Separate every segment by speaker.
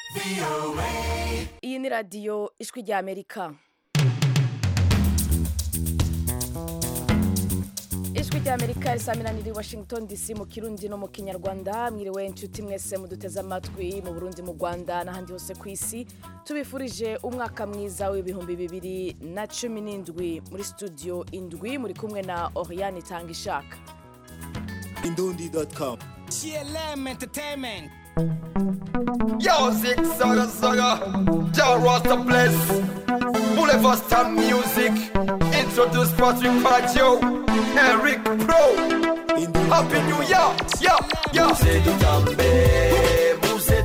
Speaker 1: iyi ni radiyo ijwi rya amerika ijwi rya amerika risaminanira i washington dc mu kirundi no mu kinyarwanda mwiriwe inshuti mwese muduteze amatwi mu burundi mu rwanda n'ahandi hose ku isi tubifurije umwaka mwiza w'ibihumbi bibiri na cumi n'indwi muri studio indwi muri kumwe na oriane itanga ishaka
Speaker 2: Indundi.com.
Speaker 3: GLM Entertainment.
Speaker 4: Yo, Zig Zaga Zaga, John Rasta Bless, Boulevard Star Music, introduce Patrick Paggio, Eric Pro, Happy New Year, yeah, yeah.
Speaker 5: muze dutambe muze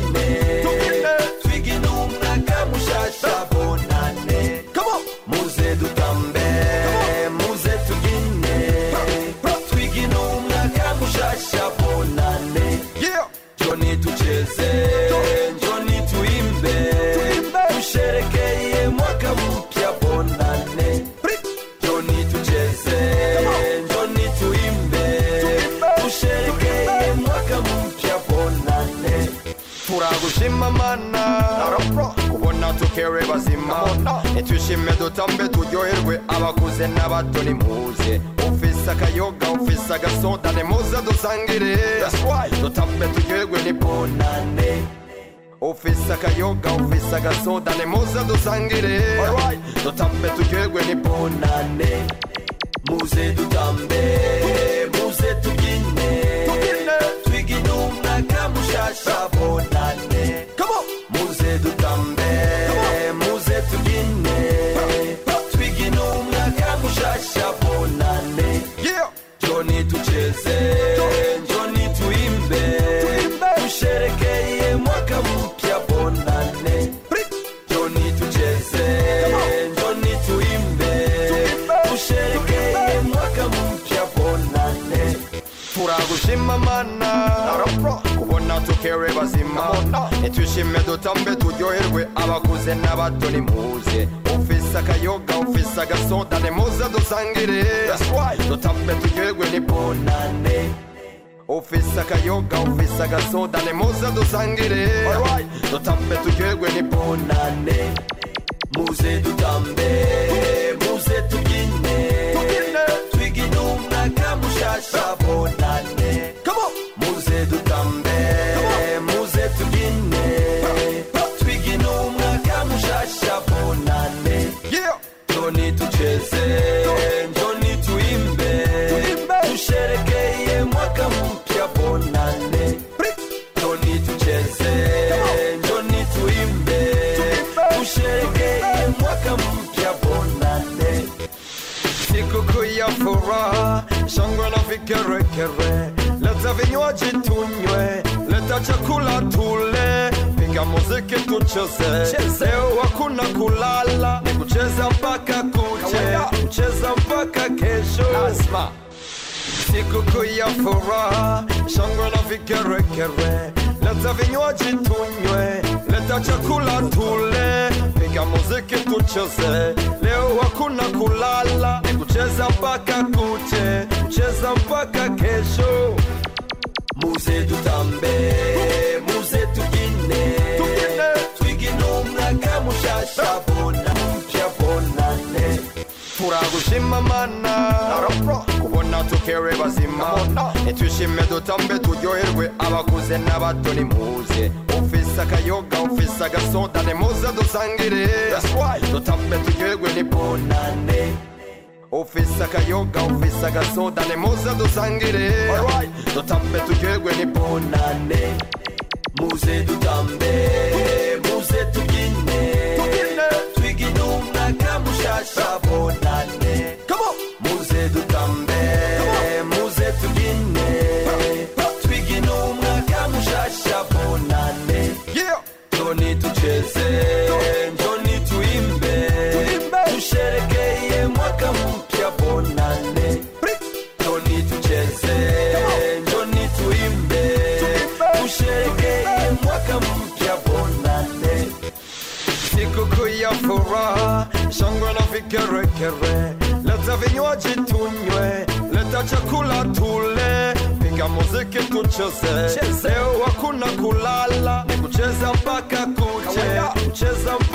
Speaker 5: tubyine twigine umwaka mushasha bonane
Speaker 4: Come on,
Speaker 5: muze dutambe muze tubyine twigine umwaka mushasha bonane
Speaker 4: yeah,
Speaker 5: joni tucheze joni tuimbe tusherekeye mwaka mpya bonane joni tucheze joni tuimbe tusherekeye mwaka mpya bonane
Speaker 4: turagushima mana kubona tukere bazima nitwishime dutambe turyoherwe abakuze n'abato nimuze ufise akayoga ufise agasoda nimuze dusangire dutambe turyoherwe ni
Speaker 5: bonane
Speaker 4: ufise akayoga ufise agasoda nimuze dusangire dutambe turyoherwe ni
Speaker 5: bonane muze dutambe muze tubyine twigine umwaka mushasha bonane muze dutambe muze tubyine twigine umwaka mushasha bonane
Speaker 4: yeah
Speaker 5: joni tucheze joni tuimbe tusherekeye mwaka mpya bonane joni tucheze joni tuimbe tusherekeye mwaka mpya bonane
Speaker 4: turagushima mana kubona tukere bazima nitwishime dutambe turyoherwe abakuze n'abato nimuze ufise akayoga ufise agasoda nimuze dusangire dutambe turyoherwe ni
Speaker 5: bonane
Speaker 4: ufise akayoga ufise agasoda nimuze dusangire dutambe turyoherwe ni
Speaker 5: bonane muze dutambe muze tubyine twigine umwaka mushasha bonane muze dutambe muze tubyine twigine umwaka mushasha bonane
Speaker 4: yeah
Speaker 5: joni tucheze joni tuimbe tusherekeye mwaka mpya bonane joni tucheze joni tuimbe tusherekeye mwaka mpya bonane
Speaker 4: sikukuu ya furaha, shangwe na vigeregere, leta vinywaji tunywe, leta chakula tule, piga muziki tucheze. Leo hakuna kulala, ni kucheza mpaka kuche, kucheza mpaka kesho. Lazima sikukuu ya furaha, shangwe na vigeregere, leta vinywaji tunywe, leta chakula tule, piga muziki tucheze. Leo hakuna kulala, ni kucheza mpaka kuche, kucheza mpaka kesho.
Speaker 5: muze dutambe muze tubyine twigine umwaka mushasha bona mpya bonane
Speaker 4: turagushima mana kubona tukere bazima nitwishime dutambe turyoherwe abakuze n'abato nimuze ufise akayoga ufise agasoda nimuze dusangire dutambe turyoherwe ni
Speaker 5: bonane
Speaker 4: ufise akayoga ufise agasoda nimuze dusangire dutambe turyoherwe ni
Speaker 5: bonane muze dutambe muze tubyine twigine umwaka mushasha bonane muze dutambe muze tubyine twigine umwaka mushasha bonane
Speaker 4: yeah
Speaker 5: joni tucheze joni tuimbe tusherekeye mwaka mpya bonane joni tucheze joni tuimbe tusherekeye mwaka mpya bonane
Speaker 4: sikukuu ya furaha, shangwe na vigeregere, leta vinywaji tunywe, leta chakula tule, piga muziki tucheze. Leo hakuna kulala, ni kucheza mpaka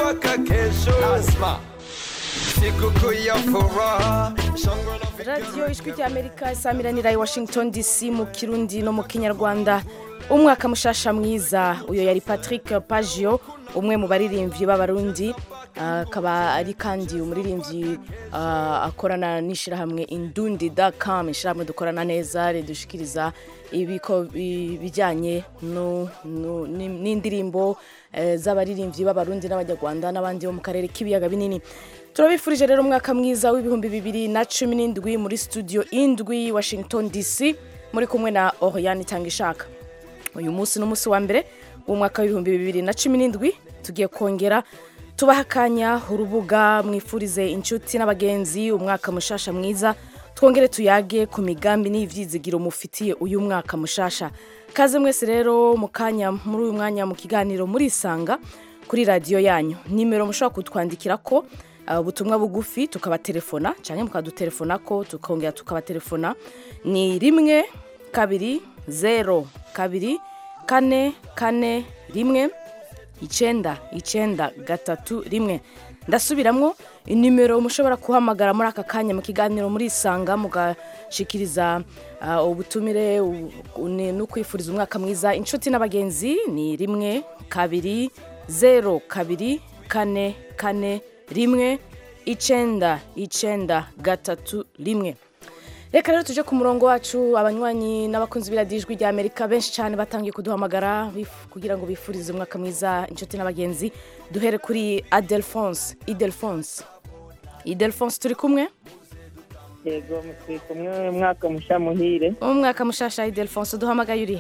Speaker 4: mpaka kesho Asma. sikukuu ya furaha shangwe na fikira
Speaker 1: radiyo ijwi ry'amerika isamiranira i washington dc mu kirundi no mu kinyarwanda umwaka mushasha mwiza uyo yari patrick pagio umwe mu baririmbyi b'abarundi ah, akaba ari kandi umuririmbyi ah, akorana n'ishyirahamwe indundi com ishyirahamwe dukorana neza ridushikiriza ibiko bi- bijyanye no- no- ni- n'indirimbo eh, z'abaririmbyi b'abarundi n'abanyarwanda n'abandi bo mu karere k'ibiyaga binini turabifurije rero umwaka mwiza w'ibihumbi bibiri na cumi n'indwi muri studio indwi washington dc muri kumwe na oriane itanga ishaka uyu munsi ni umunsi wa mbere w'umwaka w'ibihumbi bibiri na cumi n'indwi tugiye kongera tubaha akanya urubuga mwifurize inshuti n'abagenzi umwaka mushasha mwiza twongere tuyage ku migambi n'ibyizigiro mufitiye uyu mwaka mushasha kaze mwese rero mu kanya muri uyu mwanya mu kiganiro murisanga kuri radiyo yanyu nimero mushobora kutwandikira ko uh, ubutumwa bugufi tukabatelefona cyangwa mukadutelefona ko tukongera tukabatelefona ni rimwe kabiri zero kabiri kane kane rimwe icyenda icyenda gatatu rimwe ndasubiramwo inimero mushobora guhamagara muri aka kanya mu kiganiro murisanga mugashikiriza uh, ubutumire u- u- ni- no kwifuriza umwaka mwiza inshuti n'abagenzi ni rimwe kabiri zero kabiri kane kane rimwe icenda icenda gatatu rimwe reka rero tuje ku murongo wacu abanywanyi n'abakunzi b'iradijwi rya amerika benshi cyane batangiye kuduhamagara bif- kugira ngo bifurize umwaka mwiza inshuti n'abagenzi duhere kuri adelphonse idelphonse idelphonse turi kumwe
Speaker 2: yego turi kumwe mwaka mushya muhire
Speaker 1: umwaka mushasha idelphonse duhamagaye uri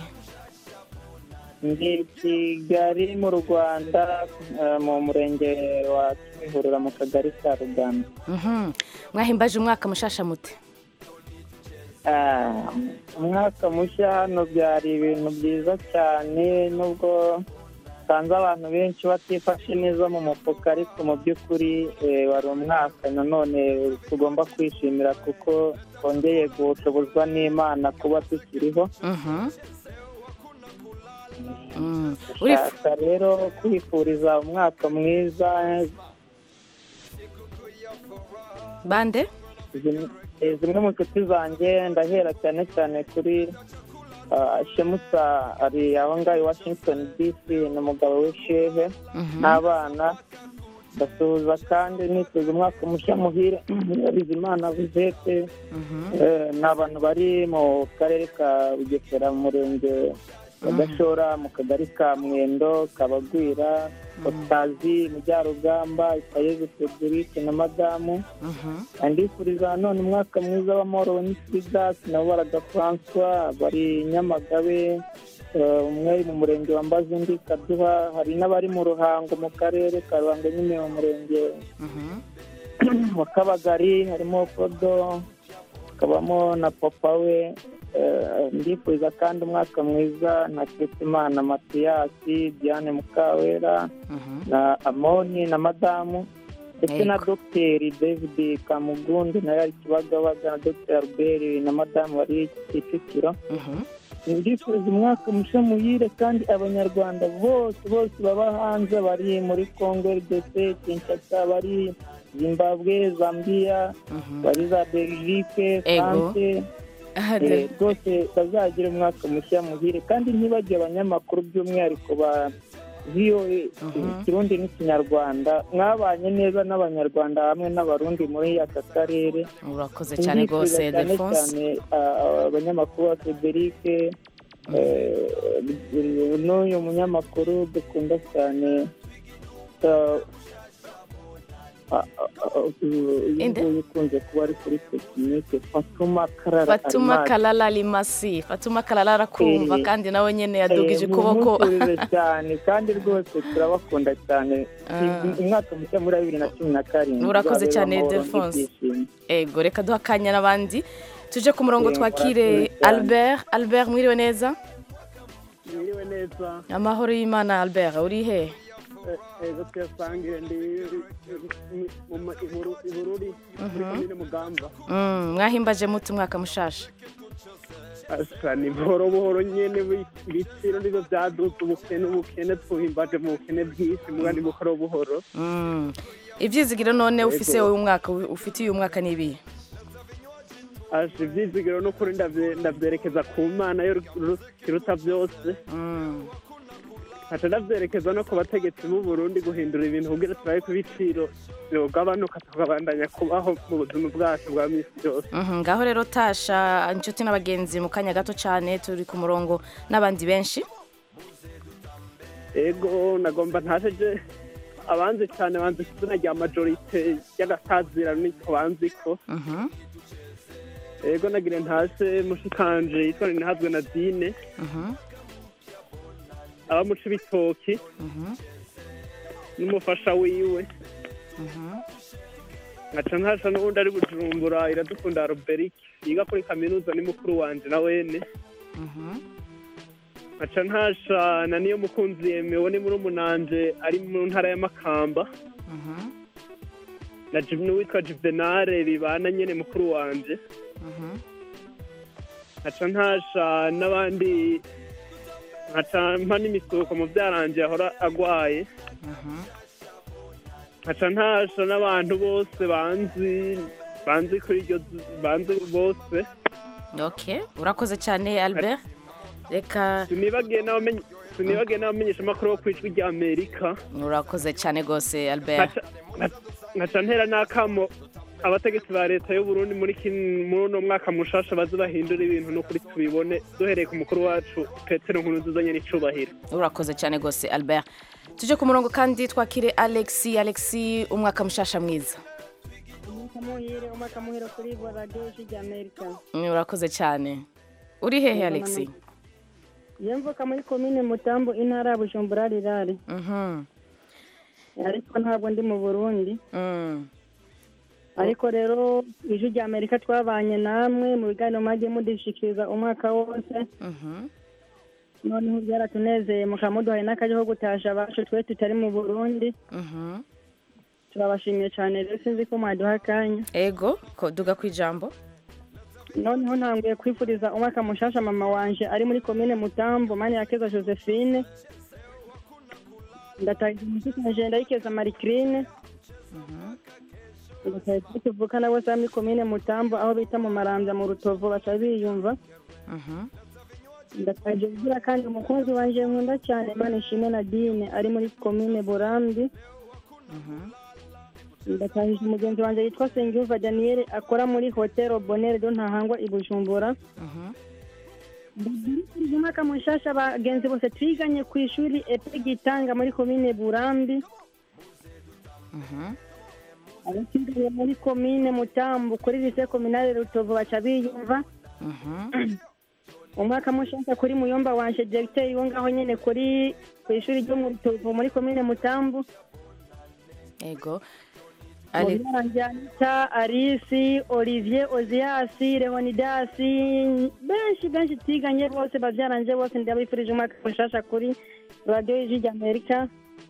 Speaker 2: ndi kigali mu rwanda eh, mu murenge wa kimihurura mu kagari ka ruganda
Speaker 1: Mhm. mwahimbaje umwaka mushasha mute
Speaker 2: Ah, umwaka mushya hano byari ibintu byiza cyane nubwo usanze abantu benshi batifashe neza mu mufuka ariko mu by'ukuri eh, wari umwaka nanone tugomba kwishimira kuko twongeye gushobozwa n'imana kuba tukiriho
Speaker 1: Mhm. Mm. Urif-
Speaker 2: shaka rero kwifuriza umwaka mwiza
Speaker 1: bande
Speaker 2: zimwe eh, zimwe mu nshuti zanjye ndahera cyane cyane kuri ah, shemusa ari aho ngaho i washington dc n'umugabo we shehe
Speaker 1: Mhm.
Speaker 2: n'abana ndasuhuza kandi nifuza umwaka mushya muhire bizimana buzete
Speaker 1: Mhm.
Speaker 2: Eh, ni abantu bari mu karere ka bugesera mu murenge wa gashora mu kagari ka mwendo kabagwira otazi mujyarugamba ikayezu federike na madamu
Speaker 1: Mhm.
Speaker 2: ndifuriza none umwaka mwiza w'amahoro n'isidas nabo baraga francois bari nyamagabe eh, umwe ari mu murenge wa mbazi undi kaduha hari n'abari mu ruhango mu karere ka ruhango nyine mu murenge
Speaker 1: Mhm.
Speaker 2: wa kabagari harimo fodo hakabamo na papa we Eh, ndifuriza kandi umwaka mwiza na Ketimana matiyasi diane mukawera
Speaker 1: Mhm.
Speaker 2: na amoni na madamu ndetse na
Speaker 1: Yego.
Speaker 2: dogiteri david kamugundi nawe ari kibagabaga na dogiteri albert na madamu bari kicukiro
Speaker 1: Mhm.
Speaker 2: ndifuriza umwaka mushya muhire kandi abanyarwanda bose bose baba hanze bari muri congo rdc kinshasa bari zimbabwe zambia
Speaker 1: Mhm.
Speaker 2: bari za belgique
Speaker 1: Ego.
Speaker 2: france
Speaker 1: Ah,
Speaker 2: Eh,
Speaker 1: de-
Speaker 2: rwose bazagira umwaka mushya muhire kandi ntibajye abanyamakuru by'umwihariko ba voa ikirundi n'ikinyarwanda mwabanye neza n'abanyarwanda hamwe n'abarundi muri aka karere
Speaker 1: urakoze cyane rwose
Speaker 2: Ndifuza cyane
Speaker 1: Defonse
Speaker 2: cyane ah, abanyamakuru ba federike n'uyu munyamakuru dukunda cyane ah, ah, ah, uyu
Speaker 1: Inde?
Speaker 2: nguyu ukunze kuba ari kuri tekinike fatuma karara
Speaker 1: fatuma
Speaker 2: Arimasi.
Speaker 1: kalala limasi fatuma kalala arakumva
Speaker 2: Eh,
Speaker 1: kandi nawe nyine yadugije
Speaker 2: Eh,
Speaker 1: ukuboko
Speaker 2: mumwifurize cyane kandi rwose turabakunda cyane
Speaker 1: Ah.
Speaker 2: umwaka mushya muri bibiri na cumi na karindwi
Speaker 1: Urakoze
Speaker 2: uzabe
Speaker 1: cyane,
Speaker 2: amahoro
Speaker 1: Ildefonse.
Speaker 2: n'ibyishimo.
Speaker 1: ego reka duha akanya n'abandi tuje ku murongo
Speaker 2: Eh,
Speaker 1: twakire
Speaker 2: murakoze cyane.
Speaker 1: albert albert mwiriwe neza
Speaker 6: Mwiriwe neza
Speaker 1: amahoro y'imana albert uri he
Speaker 6: Eh, ejo twasangiye ndi mu ma- i Buru- i bururi muri komine mugamba
Speaker 1: Mm, mwahimbaje muti umwaka mushasha
Speaker 6: asa ni buhoro buhoro nyene bi- ibiciro nivyo vyaduze ubukene ubukene twuhimbaje mu bukene bwinshi muga ni buhoro buhoro
Speaker 1: Mm. ivyizigiro none ufise
Speaker 6: Yego.
Speaker 1: uyu mwaka ufite uyu mwaka nibihe
Speaker 6: asa ivyizigiro n'ukuri ndavye- ndavyerekeza ku mana yo ru- kiruta vyose
Speaker 1: Mm.
Speaker 6: nkaca ndavyerekeza no ku bategetsi b'u Burundi guhindura ibintu kugira turabe ko ibiciro vyogabanuka tukabandanya kubaho mu buzima bwacu bwa misi yose
Speaker 1: Mhm, ngaho rero tasha inshuti n'abagenzi mu kanya gato cyane turi ku murongo n'abandi benshi
Speaker 6: ego nagomba ntasheje abanzi cyane banzi ku izina rya majorite y'agatazira niko banziko
Speaker 1: Mhm,
Speaker 6: ego nagire ntase mushikanje yitwa ninahazwe na dine
Speaker 1: mhm,
Speaker 6: aba muca ibitoki
Speaker 1: mhm,
Speaker 6: n'umufasha wiwe
Speaker 1: mhm.
Speaker 6: nkaca ntasha n'ubundi ari bujumbura iradukunda roberike yiga kuri kaminuza ni mukuru wanje na wene
Speaker 1: Mhm.
Speaker 6: nkaca ntasha na niyo mukunzi yemewe ni muri umunanje ari mu ntara ya makamba
Speaker 1: Mhm,
Speaker 6: na Jiv- n'uwitwa juvenale bibana nyene mukuru wanje
Speaker 1: mhm.
Speaker 6: nkaca ntasha n'abandi nkaca mpa n'imisuko mu byaranje yahora agwaye
Speaker 1: Mhm.
Speaker 6: nkaca ntasha n'abantu bose banzi banzi kuri iryo z- banzi bose
Speaker 1: okay urakoze cyane albert reka
Speaker 6: sinibagiye n'abamenye sinibagiye n'abamenyesha amakuru bo ku ijwi rya amerika
Speaker 1: urakoze cyane rwose albert
Speaker 6: Nkaca- nka- nkaca ntera n'akamo abategetsi ba leta y'u Burundi muri kin- muri uno mwaka mushasha baze bahindura ibintu n'ukuri tubibone duhereye ku mukuru wacu petero nkuru nziza nyene icubahiro
Speaker 1: urakoze cyane rwose albert tuje ku murongo kandi twakire alexi alexi umwaka mushasha mwiza
Speaker 7: umwaka muhire umwaka muhire kuri bwa radiyo y'ijwi amerika
Speaker 1: Mm, urakoze cyane uri hehe alexi
Speaker 7: yemvuka muri komine mutambo intara ya bujumbura rirare
Speaker 1: Mhm,
Speaker 7: ariko ntabwo ndi mu burundi
Speaker 1: mm.
Speaker 7: ariko rero ijwi rya amerika twabanye namwe mu biganiro mwagiye mudishikiriza umwaka wose
Speaker 1: Mhm.
Speaker 7: noneho byaratunezeye mukaba muduhaye n'akaje ko gutasha abacu twe tutari mu burundi
Speaker 1: Mhm.
Speaker 7: turabashimiye cyane rero sinzi ko mwaduha akanya
Speaker 1: ego ko duga ku ijambo
Speaker 7: noneho ntanguye kwifuriza umwaka mushasha mama wanje ari muri komine mutambo mani yakeza josephine ndatahiza umushikanje ndayikeza marikirine ndatahiza tuvukana bose bari muri komine mutambo aho bita mu marambya mu rutovu baca biyumva
Speaker 1: Mhm.
Speaker 7: ndatahiza kugira kandi umukunzi wanje nkunda cyane mani ishimwe na dine ari muri komine burambi ndatahije umugenzi wanjye yitwa Sengiyumva Daniel akora muri hotel Bonheur do ntahangwa i Bujumbura
Speaker 1: Mhm.
Speaker 7: ndabwirije umwaka mushasha abagenzi bose twiganye ku ishuri epe gitanga muri komine Burambi
Speaker 1: Mhm.
Speaker 7: abatwiganye muri komine Mutambu kuri lycée communale Rutovu baca biyumva
Speaker 1: Mhm.
Speaker 7: umwaka mushasha kuri muyomba wanje directeur wo ngaho nyene kuri ku ishuri ryo mu Rutovu muri komine Mutambu
Speaker 1: ego Ale-
Speaker 7: Mubiranjyanita Arisi Olivier Oziasi Leonidasi benshi benshi twiganye bose bavyaranje bose ndabifurije umwaka mushasha kuri radiyo y'ijwi ry'Amerika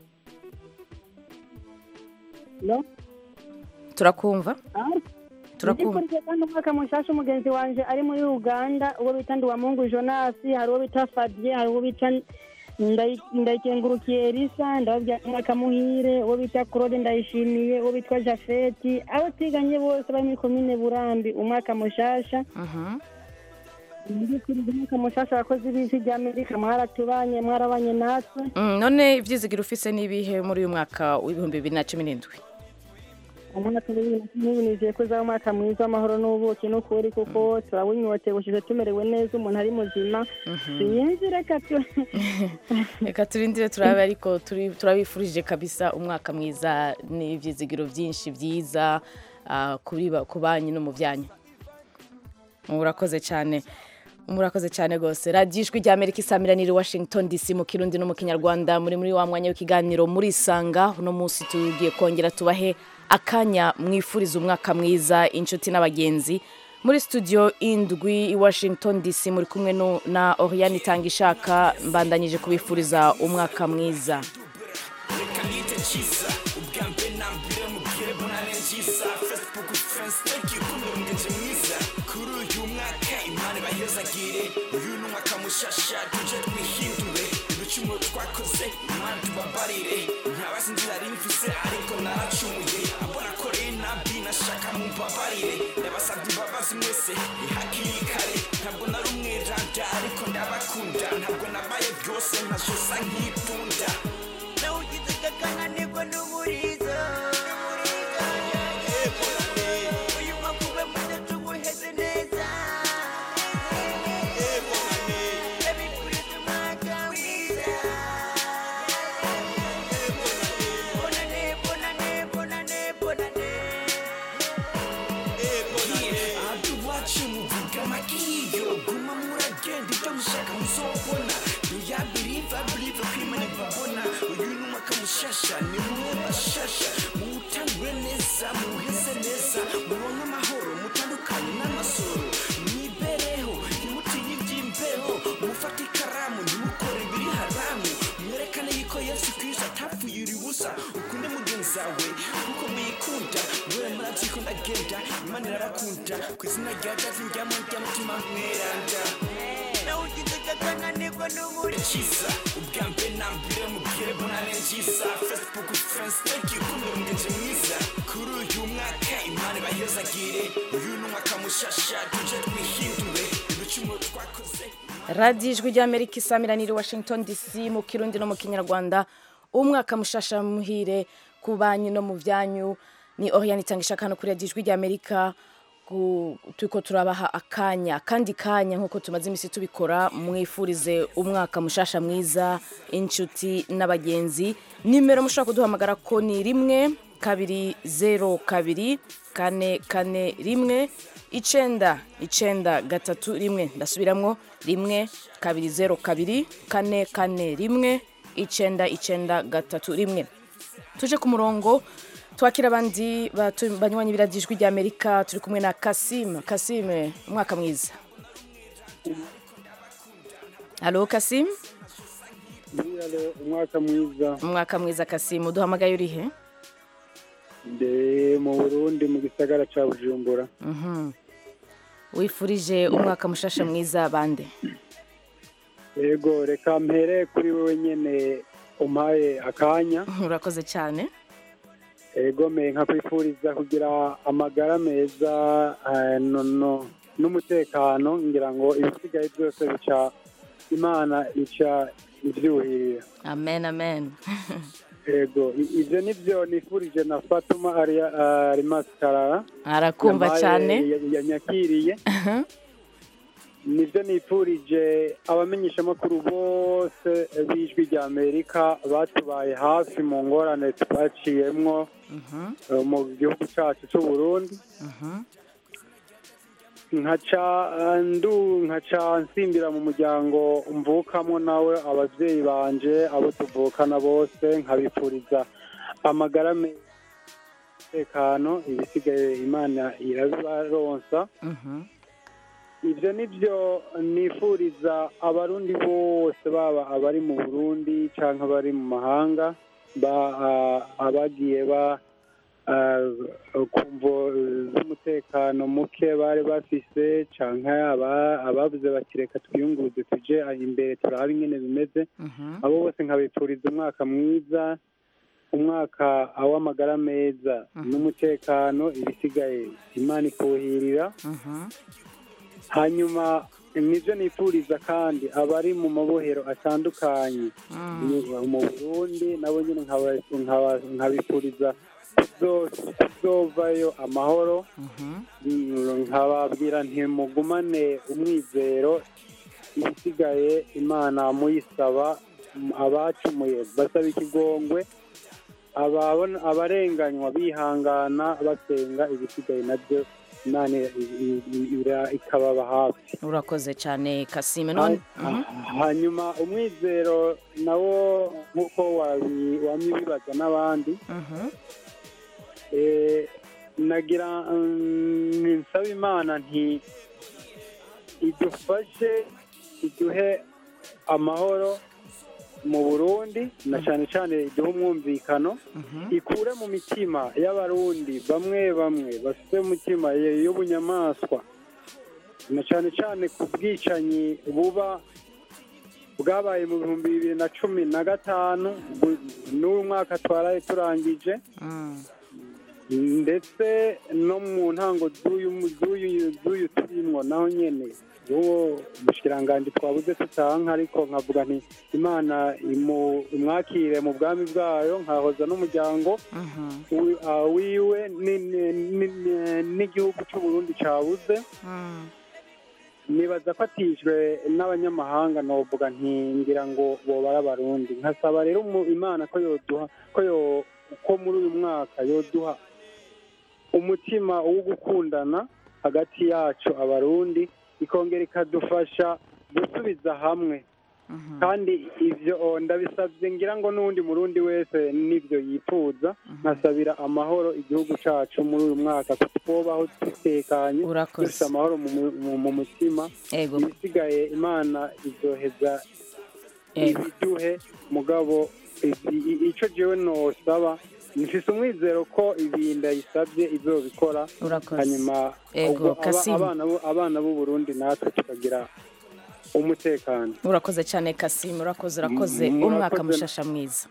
Speaker 7: no
Speaker 1: turakumva turakumva
Speaker 7: ndifurije kandi umwaka mushasha umugenzi wanje ari muri Uganda uwo bita Ndiwamungu Jonas hari uwo bita Fabien hari uwo bita Ndayi- ndayikengurukiye Elisa ndababwira umwaka muhire uwo bita Claude ndayishimiye uwo bitwa Jafeti abo twiganye bose bari muri komine Burambi umwaka mushasha
Speaker 1: Mhm.
Speaker 7: ndifurije umwaka mushasha abakozi b'ijwi ry'Amerika mwaratubanye mwarabanye natwe
Speaker 1: Mm, none ivyizigiro ufise n'ibihe muri uyu mwaka w'ibihumbi bibiri na cumi n'indwi
Speaker 7: umwaka w'ibibiri na cumi n'ibiri nizeye ko uzaba umwaka mwiza w'amahoro n'ubuki n'ukuri kuko turawunyotewe ushize tumerewe neza umuntu ari muzima sinzi reka tu
Speaker 1: reka turindire turabe ariko turi- turabifurije kabisa umwaka mwiza n'ivyizigiro vyinshi vyiza ah, kuri ba- ku banyu no mu vyanyu murakoze cyane murakoze cyane rwose radiyo ijwi rya amerika isamiraniye i washington dc mu kirundi no mu kinyarwanda muri muri wa mwanya w'ikiganiro murisanga uno munsi tugiye kongera tubahe akanya mwifuriza umwaka mwiza inshuti n'abagenzi muri studio indwi i washington dc muri kumwe no- na oriane itanga ishaka mbandanyije kubifuriza umwaka mwiza
Speaker 3: reka nite cyiza ubwa mbere na mbere mubwire bonane nziza facebook friends thank you kumbe mugenzi mwiza kuri uyu mwaka imana ibahezagire twakoze imana tubabarire ntabazi inzira nari mfise ariko naracumuye abo nakoreye nabi nashaka mumbabarire ndabasabye imbabazi mwese hakiri kare ntabwo nari umweranda ariko ndabakunda ntabwo nabaye byose ntasosa nk'itunda nawe ugize kakananirwa n'umurizo uyu mwaka ube muze tuwuheze neza Ndabifuriza umwaka mwiza bonane bonane bonane bonane ahandi iwacu muvuga amakiyo guma muragenda ibyo mushaka muzobona ya believe I believe ko imana ibabona uyu ni umwaka mushasha ni mwe bashasha muwutangure neza muwuheze neza muronke amahoro mutandukanye n'amasoro mwibereho ntimutinye iby'imbeho mufate ikaramu ntimukore ibiri haramu mwerekane yuko yesu kristo atapfuye ubusa ukunde mugenzi wawe kuko muyikunda mwe murazi ko ndagenda imana irabakunda ku izina rya davi njyamo ry'umutima mweranda nawe ugize kakananirwa n'umuri cyiza ubwa mbere na mbere mubwire bonane nziza facebook friends thank you kumbe mugenzi mwiza kuri uyu mwaka imana ibahezagire uyu ni umwaka mushasha tuje twihindure ibicumuro twakoze
Speaker 1: radiyo ijwi ry'amerika isamiraniye i washington dc mu kirundi no mu kinyarwanda umwaka mushasha muhire ku banyu no mu byanyu ni oriyani itanga ishaka hano kuri radiyo ijwi ry'amerika ku- turiko turabaha akanya kandi kanya nk'uko tumaze iminsi tubikora mwifurize umwaka mushasha mwiza inshuti n'abagenzi nimero mushobora kuduhamagara ko ni rimwe kabiri zero kabiri kane kane rimwe icenda icenda gatatu rimwe ndasubiramwo rimwe kabiri zero kabiri kane kane rimwe icenda icenda gatatu rimwe tuje ku murongo twakira abandi batu- banywanyi b'iradiyo ijwi ry'amerika turi kumwe na kasimu kasimu umwaka mwiza halo kasimu
Speaker 8: umwaka mwiza
Speaker 1: umwaka mwiza kasimu duhamagaye urihe
Speaker 8: ndi mu burundi mu gisagara cya bujumbura
Speaker 1: Mhm. wifurije umwaka mushasha mwiza bande
Speaker 8: yego reka mpere kuri wowe nyine umpaye akanya
Speaker 1: urakoze cyane
Speaker 8: yego me nkakwifuriza kugira amagara meza eh, no- no- n'umutekano ngira ngo ibisigaye byose bica imana ica ibyuhirira
Speaker 1: amen amen
Speaker 8: yego i- ibyo nibyo nifurije na fatuma arimasi karara
Speaker 1: arakumva
Speaker 8: yampaye-
Speaker 1: cyane
Speaker 8: ya- yanyakiriye nibyo nifurije abamenyeshamakuru bose b'ijwi rya amerika batubaye hafi mu ngorane twaciyemwo eh, mu gihugu cyacu cy'u burundi nkaca eh, ndu nkaca nsimbira mu muryango mvukamo nawe ababyeyi banje abo tuvukana bose nkabifuriza amagara meza umutekano ibisigaye imana irabibaronsa ibyo ni byo nifuriza abarundi bose baba abari mu burundi cyangwa abari mu mahanga ba- ah, abagiye ba ah, ku mvo z'umutekano muke bari bafise cyangwa aba- abavuze bati reka twiyunguruze tuje imbere turabe ingene bimeze abo bose nkabifuriza umwaka mwiza umwaka w'amagara meza n'umutekano ibisigaye imana ikuhirira hanyuma nibyo nifuriza kandi abari mu mabohero atandukanye mu burundi nabo nyine nkaba- nkaba- nkabifuriza kuzo- kuzovayo amahoro Mm, nkababwira ntimugumane umwizero ibisigaye imana muyisaba mm, abacumuye basaba ikigongwe ababona- abarenganywa bihangana basenga ibisigaye nabyo imana i- i- i- ira- ikababa hafi
Speaker 1: urakoze cyane kasime none
Speaker 8: Ha- hanyuma umwizero nawo nk'uko wabi- wamye ubibaza n'abandi Eh, nagira mm, nsaba imana nti idufashe iduhe amahoro mu burundi na cyane cyane iduhe umwumvikano ikure mu mitima y'abarundi bamwe bamwe bafite umutima ye- y'ubunyamaswa na cyane cyane ku bwicanyi buba bwabaye mu bihumbi bibiri na cumi na gatanu bu- n'uyu mwaka twaraye turangije ndetse no mu ntango z'uyu z'uyu z'uyu turimwo naho nyene uwo umushikiranganji twabuze tutanka ariko nkavuga nti imana imu- imwakire mu bwami bwayo nkahoza n'umuryango wi- ah, wiwe ni- ni- ni- ni- n'igihugu c'uburundi cabuze nibaza ko atijwe n'abanyamahanga novuga nti ngira ngo bobara abarundi nkasaba rero umu- imana ko yoduha ko yo ko muri uyu mwaka yoduha umutima wo gukundana hagati yacu abarundi ikongera ikadufasha gusubiza hamwe kandi ivyo oh, ndabisabye ngira ngo n'uwundi murundi wese n'ivyo yifuza nkasabira amahoro igihugu cacu muri uyu mwaka ko twobaho dutekanye
Speaker 1: Urakoze.
Speaker 8: dufite amahoro mu mu- mu- mu mutima
Speaker 1: Ego.
Speaker 8: ibisigaye imana izoheza
Speaker 1: Ego.
Speaker 8: ibiduhe mugabo ibi- i- ico jewe nosaba mfise umwizero ko ibi ndayisabye izobikora
Speaker 1: Urakoze.
Speaker 8: hanyuma
Speaker 1: Ego,
Speaker 8: ubwo aba-
Speaker 1: Kasimu.
Speaker 8: abana b'u- abana b'u Burundi natwe tukagira umutekano
Speaker 1: urakoze cyane kasimu urakoze urakoze
Speaker 8: Mm,
Speaker 1: umwaka
Speaker 8: murakoze.
Speaker 1: mushasha mwiza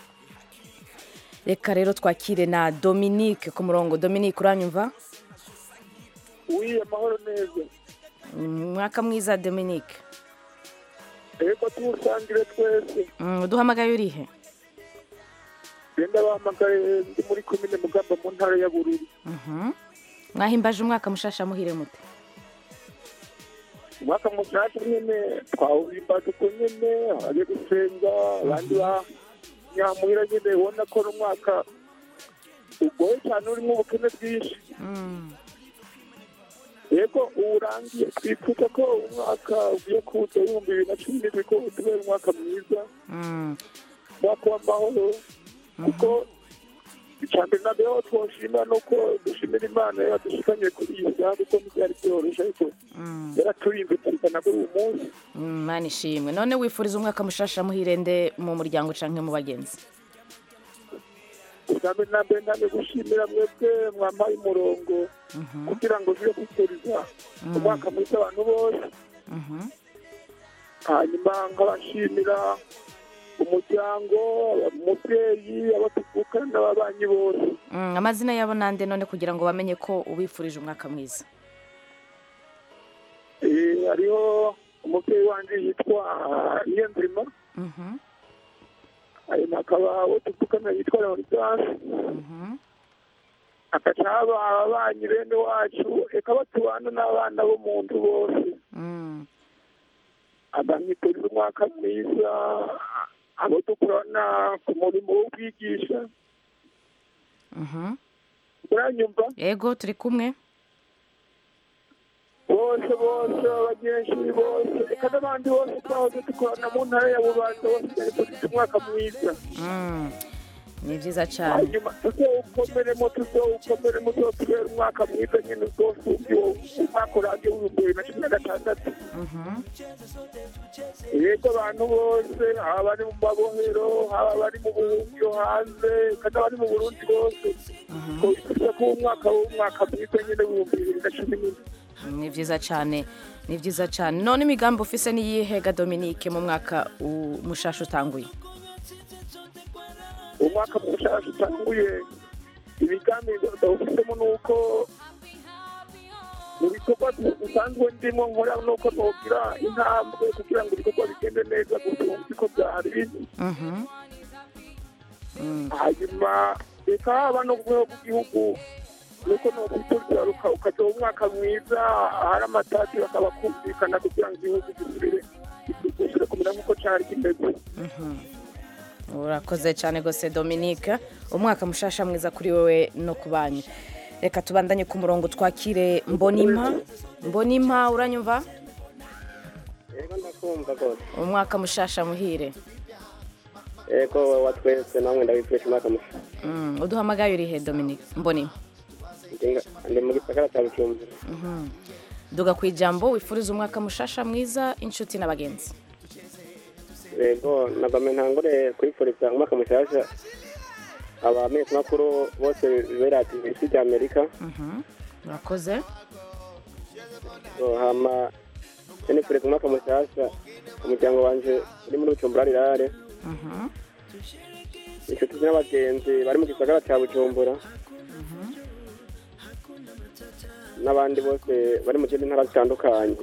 Speaker 1: reka rero twakire na dominique ku murongo dominique uranyumva
Speaker 9: wiye amahoro neza
Speaker 1: umwaka mwiza dominique
Speaker 9: reka tuwusangire twese
Speaker 1: Mm, uduhamagaye urihe
Speaker 9: genda bahamagaye ndi muri komine mugamba mu ntara ya bururi
Speaker 1: Mhm. mwahimbaje umwaka mushasha muhire mute
Speaker 9: umwaka mushasha nyene twawuhimbaje uko nyene abaje gusenga abandi ba nyamuhira nyene ubona ko n'umwaka ugoye cyane urimo ubukene bwinshi yego uwurangiye twifuza ko umwaka ugiye kuza w'ibihumbi bibiri na cumi n'indwi ko utubera umwaka mwiza
Speaker 1: Mm.
Speaker 9: umwaka w'amahoro kuko icya mbere na mbere aho twoshima ni uko dushimira imana yadushikanye kuri iyi saha kuko ntibyari byoroshye ariko yaraturinze tuzana kuri uyu munsi
Speaker 1: Mm, mana ishimwe none wifuriza umwaka mushasha muhire nde mu muryango canke mu bagenzi
Speaker 9: ubwa mbere na mbere ndane gushimira mwebwe mwampaye umurongo kugira ngo tujye kwifuriza umwaka mwiza abantu bose hanyuma nkabashimira umuryango umubyeyi abo tuvukana n'ababanyi bose
Speaker 1: Mm, amazina yabo nande none kugira ngo bamenye ko ubifurije umwaka mwiza
Speaker 9: Eh, hariho umubyeyi wanjye yitwa niyonzima
Speaker 1: Mhm.
Speaker 9: hanyuma hakaba abo tuvukana yitwa leonidas hagaca haba ababanyi bene wacu reka batubana n'abana bo mu nzu bose
Speaker 1: Mm.
Speaker 9: abamwifuriza umwaka mwiza abo dukorana ku murimo wo kwigisha
Speaker 1: Mhm.
Speaker 9: uranyumva
Speaker 1: yego turi kumwe
Speaker 9: bose bose abagenzi bose reka n'abandi bose twahoze dukorana mu ntara ya bubanza bose bifuriza umwaka mwiza
Speaker 1: Mm. ni byiza cyane
Speaker 9: hanyuma tuzawukomeremo tuzawukomeremo tuzatubera umwaka mwiza nyine rwose uwo umwaka urangiye w'ibihumbi bibiri na cumi na gatandatu yego abantu bose haba abari mu mabohero haba abari mu buhungiro hanze kandi abari mu burundi bose twifuza ko uwo mwaka w'umwaka mwiza nyine w'ibihumbi bibiri na cumi n'ine
Speaker 1: ni byiza cyane ni byiza cyane none imigambi ufise niyihega dominique mu mwaka u- mushasha utanguye
Speaker 9: umwaka mushasha utanguye imigambi ndawufitemo ni uko mu bikorwa bisanzwe ndimo nkora nuko nogira intambwe kugira ngo ibikorwa bigende neza gusumba uko byari biri
Speaker 1: Mhm.
Speaker 9: hanyuma reka haba no ku rwego rw'igihugu nuko nokwiturira ukajya umwaka mwiza ahari amatati bakaba kumvikana kugira ngo igihugu gisubire gisubire kumera nk'uko cyari kimeze
Speaker 1: urakoze cyane rwose dominique umwaka mushasha mwiza kuri wowe no ku banyu reka tubandanye ku murongo twakire mbonimpa mbonimpa uranyumva
Speaker 10: yego ndakumva rwose
Speaker 1: umwaka mushasha muhire
Speaker 10: yego wa twese namwe ndabifurije umwaka mushya
Speaker 1: Mm, uduhamagaye urihe dominique mbonimpa
Speaker 10: Ndi- ndi mu gisagara cya bujumbura
Speaker 1: Mhm. duga ku ijambo wifuriza umwaka mushasha mwiza inshuti n'abagenzi
Speaker 10: yego nagome ntangure kwifuriza umwaka mushyashya abamenyesha makuru bose berati isi rya amerika
Speaker 1: Mhm. urakoze
Speaker 10: So, hama nifuriza umwaka mushasha umuryango wanje uri muri bujumbura rirare
Speaker 1: Mhm.
Speaker 10: inshuti n'abagenzi bari mu gisagara cya bujumbura n'abandi bose bari mu zindi ntara zitandukanye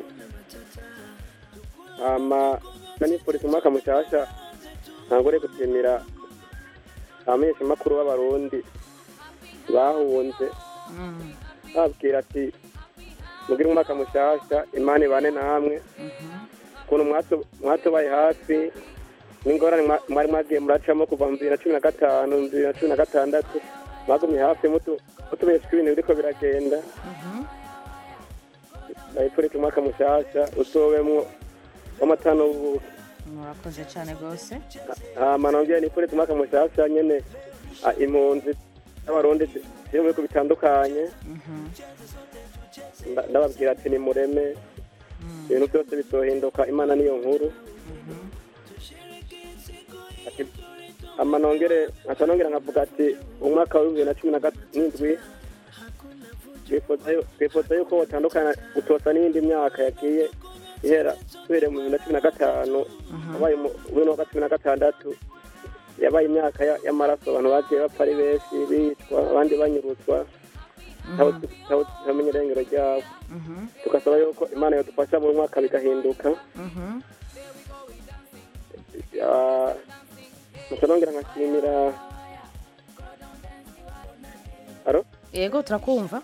Speaker 10: hama nanifuriza umwaka mushasha ntangore gushimira abamenyeshamakuru b'abarundi bahunze
Speaker 1: Mm.
Speaker 10: babwira ati mugire umwaka mushasha imana ibane namwe ukuntu mwatu- mwatubaye hafi n'ingorane mwa- mwari mwagiye muracamo kuva mu bibiri na cumi na gatanu mu bibiri na cumi na gatandatu mwagumye hafi mutu- mutubeshya ibintu biriko biragenda ndabipfurika umwaka mushasha utowemwo w'amata n'ubuki
Speaker 1: murakoze cyane rwose
Speaker 10: hama nongeye nipfurika umwaka mushasha nyene ah, impunzi n'abarundi ziri mu bihugu bitandukanye Nda- ndababwira ati ni mureme ibintu byose bizohinduka imana niyo nkuru Ati, hama nongere nkaca nongera nkavuga ati umwaka wa bibiri na cumi na n'indwi twifuza yu- twifuza yuko watandukana gutosa n'iyindi myaka yagiye ihera duhereye mu bibiri na cumi na gatanu wabaye mu bibiri na cumi na gatandatu yabaye imyaka ya- y'amaraso abantu bagiye bapfa ari benshi bicwa abandi banyuruzwa tutamenya irengero ryabo tugasaba yuko imana yadufasha buri mwaka bigahinduka Ah, gusa nongera nkashimira aro
Speaker 1: yego turakumva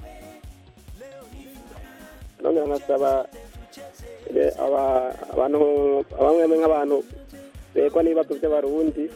Speaker 10: nongera nkasaba eh, aba- abantu bamwe nk'abantu begwa n'ibibazo by'abarundi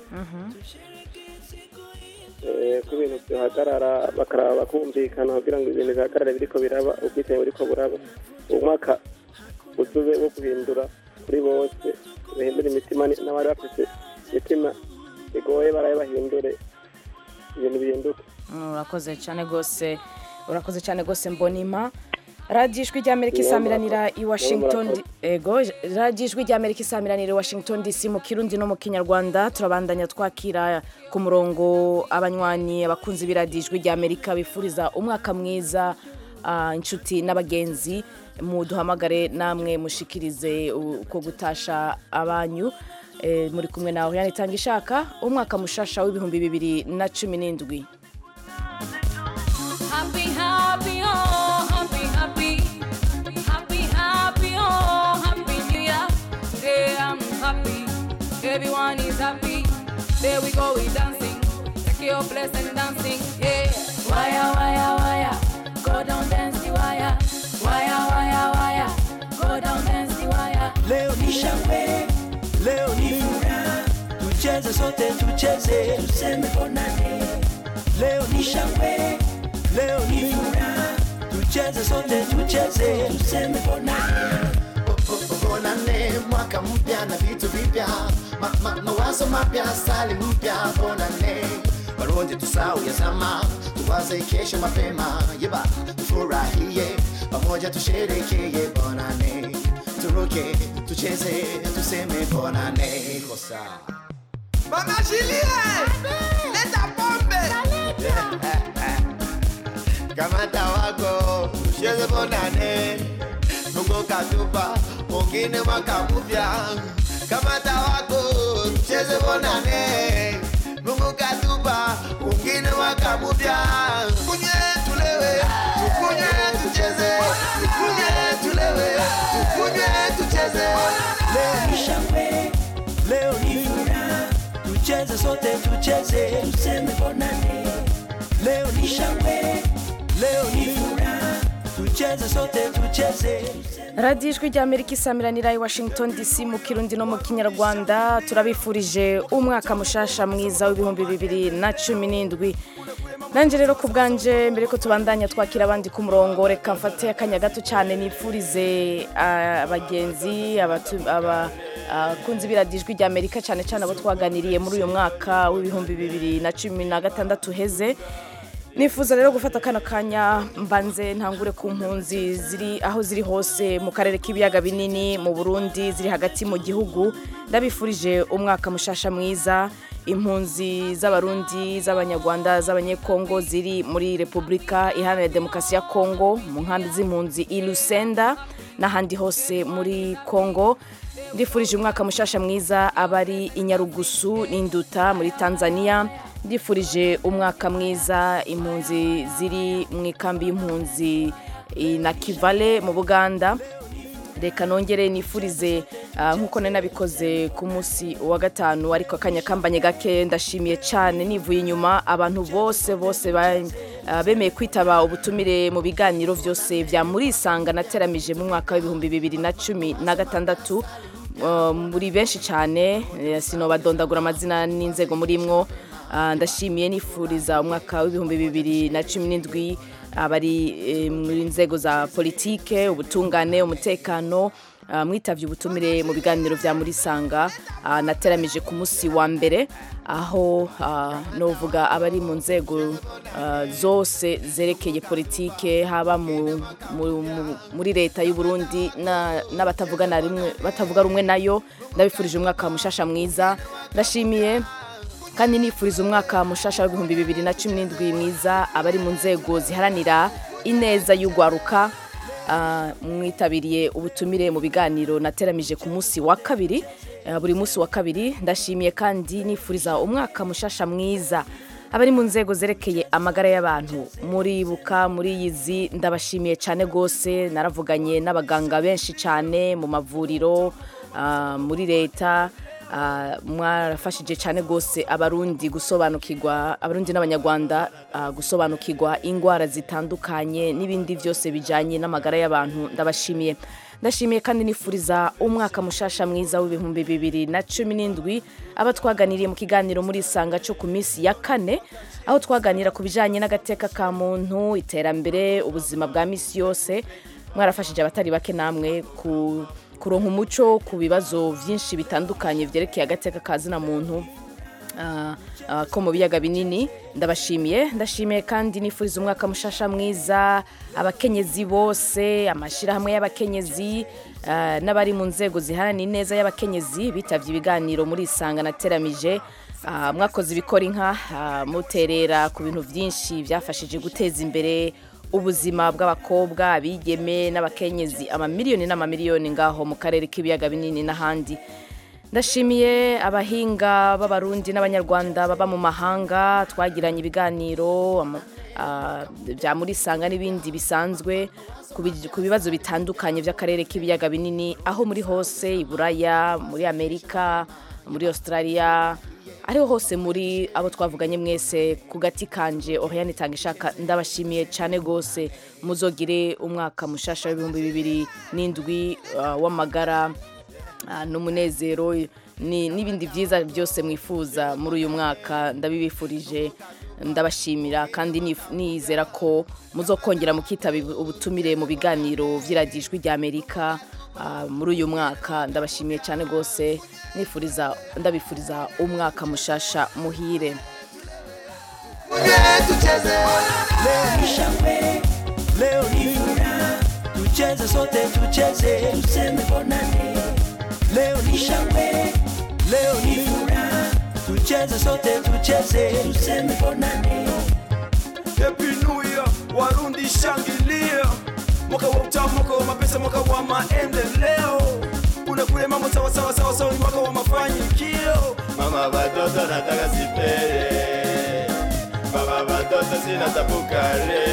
Speaker 10: eh, ko ibintu byahagarara bakaraba bakumvikana kugira ngo ibintu bihagarare biriko biraba ubwicanyi buriko buraba umwaka uzube wo guhindura kuri bose bahindura imitima ni- n'abari bafite imitima igoye barabe bahindure ibintu bihinduke
Speaker 1: urakoze cyane rwose urakoze cyane rwose mbonima radiyo ijwi ry'amerika isamiranira i washington D- ego radiyo ijwi ry'amerika isamiranira i washington dc mu kirundi no mu kinyarwanda turabandanya twakira ku murongo abanywanyi abakunzi b'iradiyo ijwi ry'amerika bifuriza umwaka mwiza ah, inshuti n'abagenzi muduhamagare namwe mushikirize uko gutasha abanyu Eh, muri kumwe nawe yanitanga ishaka umwaka mushasha w'ibihumbi bibiri na cumi n'indwi
Speaker 11: Happy, happy, oh, happy, happy, happy, happy, oh, happy New Year. Today I'm happy, everyone is happy. There we go, we dancing, take your place and dancing, yeah. Wire, wire, wire, go down dance the wire. Wire, wire, wire, go down dance the wire.
Speaker 3: Leo ni shangwe, leo ni furaha, tucheze sote, tucheze tuseme bonane. Leo ni shangwe, leo ni furaha, tucheze sote, tucheze tuseme bonane.
Speaker 12: bonane mwaka mpya na vitu vipya ma, ma, mawazo mapya stali mpya bonane waronje tusau ya zama tuwaze kesho mapema yeba tufurahie pamoja tusherekeye bonane turuke tucheze tuseme bonane kosa
Speaker 3: Mama Julie, leta pombe.
Speaker 12: kamata wako tucheze bonane mungu katupa mwingine mwaka mpya kamata wako tucheze bonane mungu katupa mwingine mwaka mpya kunye tulewe tukunye tucheze tukunye tulewe tukunye tucheze
Speaker 3: Leo ni shangwe, leo ni furaha, tucheze sote, tucheze tuseme bonane. Leo ni shangwe, leo ni furaha, tucheze sote, tucheze
Speaker 1: radiyo ijwi ry'amerika isamiranira i washington dc mu kirundi no mu kinyarwanda turabifurije umwaka mushasha mwiza w'ibihumbi bibiri na cumi n'indwi nanjye rero ku bwanje mbere ko tubandanya twakira abandi ku murongo reka mfate akanya gato cyane nifurize ah, abagenzi abatu- aba- abakunzi b'iradiyo ijwi ry'amerika cyane cyane abo twaganiriye muri uyu mwaka w'ibihumbi bibiri na cumi na gatandatu uheze nifuza rero gufata kano kanya mbanze ntangure ku mpunzi ziri aho ziri hose mu karere k'ibiyaga binini mu burundi ziri hagati mu gihugu ndabifurije umwaka mushasha mwiza impunzi z'abarundi z'abanyarwanda z'abanyekongo ziri muri repubulika iharanira demokarasi ya kongo mu nkambi z'impunzi i lusenda n'ahandi hose muri kongo ndifurije umwaka mushasha mwiza abari i nyarugusu n'induta muri tanzania ndifurije umwaka mwiza impunzi ziri mu ikambi y'impunzi i na kivale mu buganda reka nongere nifurize ah, nk'uko nari nabikoze ku munsi wa gatanu ariko akanya kambanye gake ndashimiye cyane nivuye inyuma abantu bose bose ba- ah, bemeye kwitaba ubutumire mu biganiro byose bya murisanga nateramije mu mwaka w'ibihumbi bibiri na cumi na gatandatu Uh, muri benshi cyane eh, sinobadondagura amazina n'inzego muri mwo Ah, ndashimiye nifuriza umwaka w'ibihumbi bibiri na cumi n'indwi abari eh, muri nzego za politike ubutungane umutekano ah, mwitavye ubutumire mu biganiro vya murisanga ah, nateramije ku munsi wa mbere aho ah, novuga abari mu nzego ah, zose zerekeye politike haba mu, mu, mu, muri leta y'u Burundi na- n'abatavugana rimwe batavuga rumwe nayo ndabifurije umwaka mushasha mwiza ndashimiye kandi nifuriza umwaka mushasha w'ibihumbi bibiri na cumi n'indwi mwiza abari mu nzego ziharanira ineza y'ugwaruka Ah, mwitabiriye ubutumire mu biganiro nateramije ku munsi wa kabiri Ah, buri munsi wa kabiri ndashimiye kandi nifuriza umwaka mushasha mwiza abari mu nzego zerekeye amagara y'abantu muribuka muri yizi ndabashimiye cyane rwose naravuganye n'abaganga benshi cyane mu mavuriro ah, muri leta Ah, mwarafashije cyane rwose abarundi gusobanukirwa abarundi n'abanyarwanda ah, gusobanukirwa indwara zitandukanye n'ibindi byose bijyanye n'amagara y'abantu ndabashimiye ndashimiye kandi nifuriza umwaka mushasha mwiza w'ibihumbi bibiri na cumi n'indwi aba twaganiriye mu kiganiro muri isanga cyo ku minsi ya kane aho twaganira ku bijyanye n'agateka ka muntu iterambere ubuzima bwa minsi yose mwarafashije abatari bake namwe ku kuronka umuco ku bibazo byinshi bitandukanye byerekeye agateka ka zina muntu ah, ah, ko mu biyaga binini ndabashimiye ndashimiye kandi nifuriza umwaka mushasha mwiza abakenyezi bose amashyirahamwe y'abakenyezi ah, n'abari mu nzego ziharanira ineza y'abakenyezi bitavye ibiganiro muri isanga nateramije Ah, mwakoze ibikora inka ah, muterera ku bintu byinshi byafashije guteza imbere ubuzima bw'abakobwa abigeme n'abakenyezi amamiliyoni n'amamiliyoni ngaho mu karere k'ibiyaga binini n'ahandi ndashimiye abahinga b'abarundi n'abanyarwanda baba mu mahanga twagiranye ibiganiro ama- ah, bya murisanga n'ibindi bisanzwe ku bi- ku bibazo bitandukanye by'akarere k'ibiyaga binini aho muri hose i buraya muri amerika muri australia ariho hose muri abo twavuganye mwese ku gati kanje oriane itanga ishaka ndabashimiye cyane rwose muzogire umwaka mushasha w'ibihumbi bibiri n'indwi ah, w'amagara ah, n'umunezero ni- n'ibindi byiza byose mwifuza muri uyu mwaka ndabibifurije ndabashimira kandi nif- nizera ko muzokongera mukitaba ubutumire mu biganiro vy'iradijwi rya amerika ah, muri uyu mwaka ndabashimiye cyane rwose nifuriza ndabifuriza umwaka mushasha muhire
Speaker 3: Leo ni shangwe, leo ni furaha, tucheze sote, tucheze tuseme bonane. Leo ni shangwe, leo ni furaha, tucheze sote, tucheze tuseme bonane.
Speaker 13: Happy New Year, Warundi shangilia, mwaka wa utamu, mwaka wa mapesa, mwaka wa maendeleo. Unakule mambo sawa sawa sawa sawa, ni mwaka wa mafanikio.
Speaker 5: Mama watoto nataka sipere, baba watoto sina tabu kale.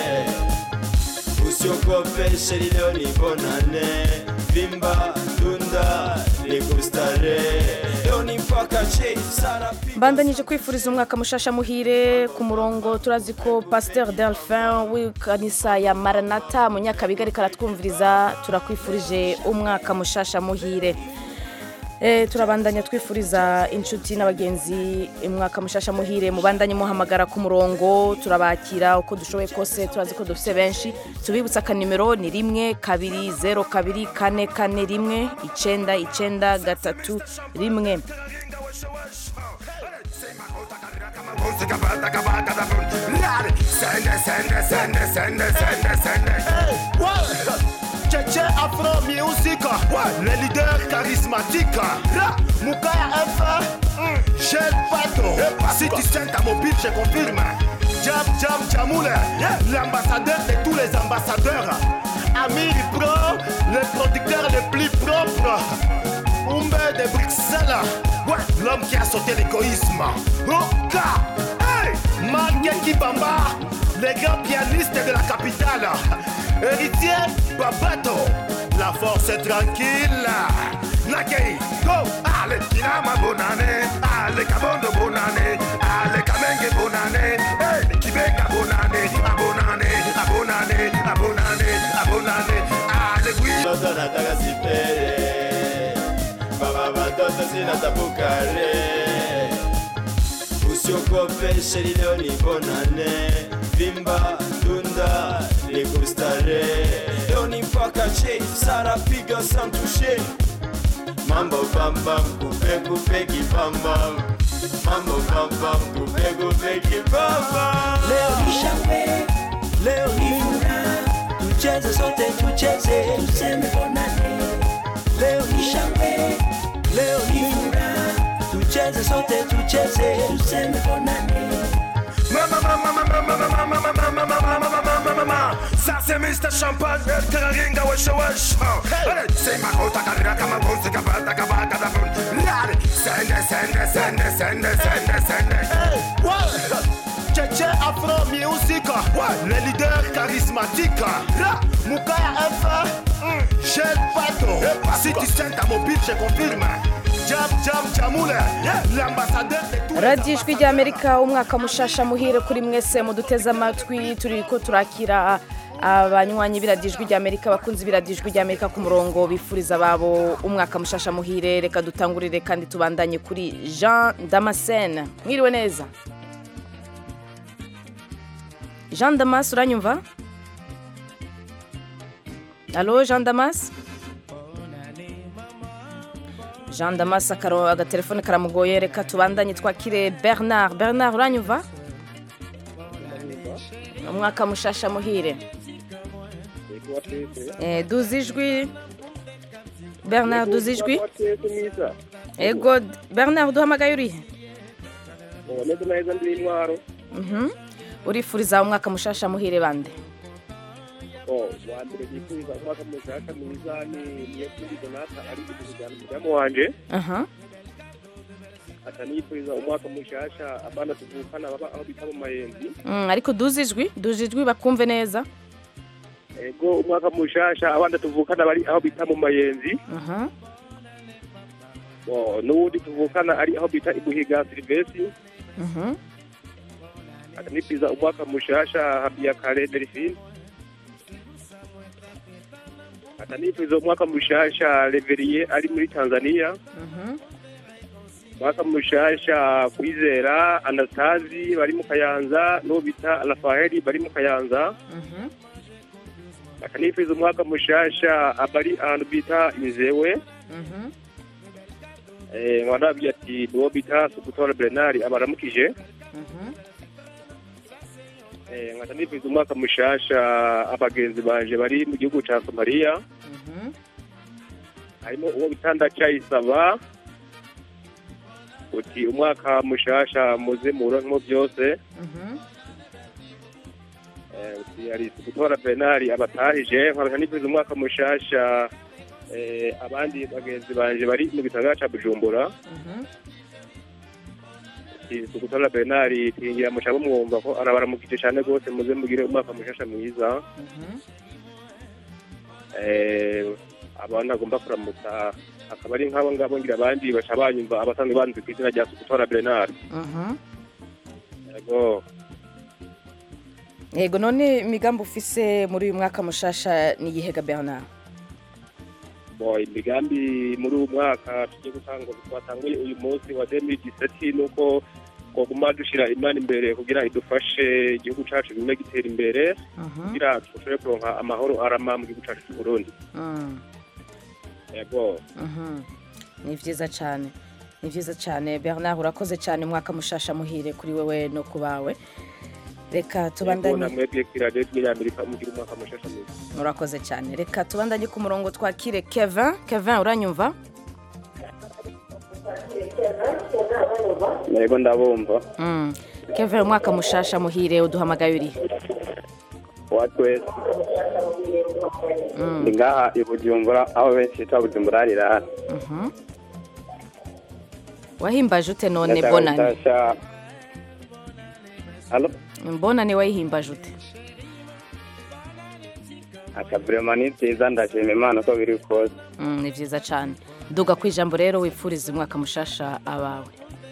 Speaker 5: Usiogope sheri, leo ni bonane, vimba tunda ni kustare.
Speaker 13: Leo ni mpaka che sara
Speaker 1: mbandanyije kwifuriza umwaka mushasha muhire ku murongo turazi ko pasteur delphin w'ikanisa ya maranata mu nyakabiga ariko aratwumviriza turakwifurije umwaka mushasha muhire Eh, turabandanya twifuriza inshuti n'abagenzi umwaka mushasha muhire mubandanye muhamagara ku murongo turabakira uko dushoboye kose turazi ko dufite benshi tubibutsa akanimero ni rimwe kabiri zero kabiri kane kane rimwe icenda icenda gatatu rimwe
Speaker 14: Sende, sende, sende, sende, sende, sende. Tchétché Afro Music, le leader charismatique. Moukaya F, Gel Pato, si tu sens ta mobile, je confirme. Jam Jam Jamoule, l'ambassadeur de tous les ambassadeurs. Amiri Pro, le producteur le plus propre. Umbe de Bruxelles, ouais, l'homme qui a sauté l'égoïsme. Oka, hey, Marque Kibamba, les grands pianistes de la capitale. Héritier Babato, la force est tranquille. Nakei, go, allez, Kinama Bonane, allez, Kabondo Bonane, allez, Kamenge Bonane, hey, Kibeka Bonane, Abonane, Abonane, Abonane, Abonane, allez, oui.
Speaker 5: Mtoto nataka sipere baba watoto zinatapukale usiogope sheri leo ni bonane vimba dunda ni kustare leo ni mpaka che sara piga santushe mambo bambam kupe kupe kibambam mambo bambam kupe kupe kibambam
Speaker 3: Leo ni shangwe, leo ni furaha, tucheze sote, tucheze, tuseme bonane. Leo ni shangwe, leo ni furaha, tucheze sote, tucheze, tuseme bonane.
Speaker 14: Mama, mama, mama, mama, mama, mama, mama, mama, mama, mama, mama. Ça c'est Mr. Champagne, Teraringa, wesh, wesh. Allez, c'est ma kota, karira, kama bonsi, kabata, kabata, da bun. Allez, sende, sende, sende, sende, sende, sende. Hey, ouais. Tchétché Afro Music, ouais, le leader charismatique. Là, Moukaya F, mm, Gel Pato. Si tu sens ta mobile, je confirme. Jam, jam, jamoule, l'ambassadeur de tout.
Speaker 1: radiyo ijwi ry'amerika umwaka mushasha muhire kuri mwese muduteze amatwi turi ko turakira abanywanyi b'iradiyo ijwi ry'amerika abakunzi b'iradiyo ijwi ry'amerika ku murongo bifuriza ababo umwaka mushasha muhire reka dutangurire kandi tubandanye kuri jean damascene mwiriwe neza jean damas uranyumva alo jean damas jean damas akaro agatelefone karamugoye reka tubandanye twakire bernard bernard uranyumva umwaka mushasha muhire Eh, duzi ijwi bernard duzi ijwi ego d- bernard duhamagaye urihe
Speaker 15: umeze neza ndi intwaro
Speaker 1: Mhm. urifuriza umwaka mushasha muhire bande
Speaker 15: wa mbere yifuriza umwaka mushasha mwiza ni niyo kuri donata ari kujyana umudamu wanje
Speaker 1: aha
Speaker 15: ata niyifuriza umwaka mushasha abana tuvukana baba aho bita mu mayenzi
Speaker 1: Mm, ariko duzi ijwi duzi ijwi bakumve neza
Speaker 15: ego umwaka mushasha abana tuvukana bari aho bita mu mayenzi
Speaker 1: aha
Speaker 15: Bo, n'uwundi tuvukana ari aho bita ibuhiga silivesi
Speaker 1: Mhm.
Speaker 15: ata nifuriza umwaka mushasha habiyakare delphine ata nifuriza umwaka mushasha reveriye ari muri tanzania
Speaker 1: Mhm.
Speaker 15: mwaka mushasha kwizera anastasi bari mu kayanza n'uwo bita rafaeli bari mu kayanza
Speaker 1: Mhm.
Speaker 15: akanifuriza umwaka mushasha abari ahantu bita inzewe
Speaker 1: Mhm.
Speaker 15: Eh, nkaba nababwiye ati niwo bita sukutora bernard abaramukije
Speaker 1: Mhm.
Speaker 15: Eh, nkaba nifuriza umwaka mushasha abagenzi banje bari mu gihugu ca somaliya
Speaker 1: Mhm.
Speaker 15: harimo uwo bita ndacyayisaba uti umwaka mushasha muze muronkemo byose
Speaker 1: Mhm.
Speaker 15: Eh, uti ari gutora penali abatahije nkaba nifuriza umwaka mushasha eh, abandi bagenzi banje bari mu gisagara ca bujumbura
Speaker 1: Mhm.
Speaker 15: uti gutora penali tingira mushaka mwumva ko arabaramukije cyane rwose muze mugire umwaka mushasha mwiza
Speaker 1: Mhm.
Speaker 15: Eh, abana agomba kuramutsa akaba ari nk'abo ngabo ngira abandi baca banyumva abasanzwe banzwe ku izina rya gutora penali
Speaker 1: Mhm.
Speaker 15: yego
Speaker 1: yego none imigambi ufise muri uyu mwaka mushasha ni iyihe ga bernard
Speaker 15: Bo, imigambi muri uyu mwaka tugiye gutanga twatanguye uyu munsi wa 2017 nuko twaguma dushira imana imbere kugira idufashe igihugu cacu gigume gitera imbere
Speaker 1: Mhm.
Speaker 15: kugira dushobore kuronka amahoro arama mu gihugu cacu c'uburundi
Speaker 1: Mm.
Speaker 15: yego
Speaker 1: Mhm. ni byiza cyane ni byiza cyane bernard urakoze cyane umwaka mushasha muhire kuri wewe no ku bawe reka
Speaker 15: yego
Speaker 1: tubandanye
Speaker 15: namwebwe kuri radiyo y'amerika mugira umwaka mushasha mwiza
Speaker 1: urakoze cyane reka tubandanye ku murongo twakire kevin kevin uranyumva
Speaker 10: yego ndabumva
Speaker 1: Mm. kevin umwaka mushasha muhire uduhamagaye urihe
Speaker 10: wa twese ndi ngaha i bujumbura aho benshi bita bujumbura harirara
Speaker 1: Mhm. wahimbaje ute none
Speaker 10: Ndashaka
Speaker 1: bonane
Speaker 10: gutasha halo
Speaker 1: mbonane wayihimbaje ute
Speaker 10: akaburema ni byiza ndashima imana uko biri kose
Speaker 1: Mm, ni byiza cyane duga ku ijambo rero wipfuriza umwaka mushasha abawe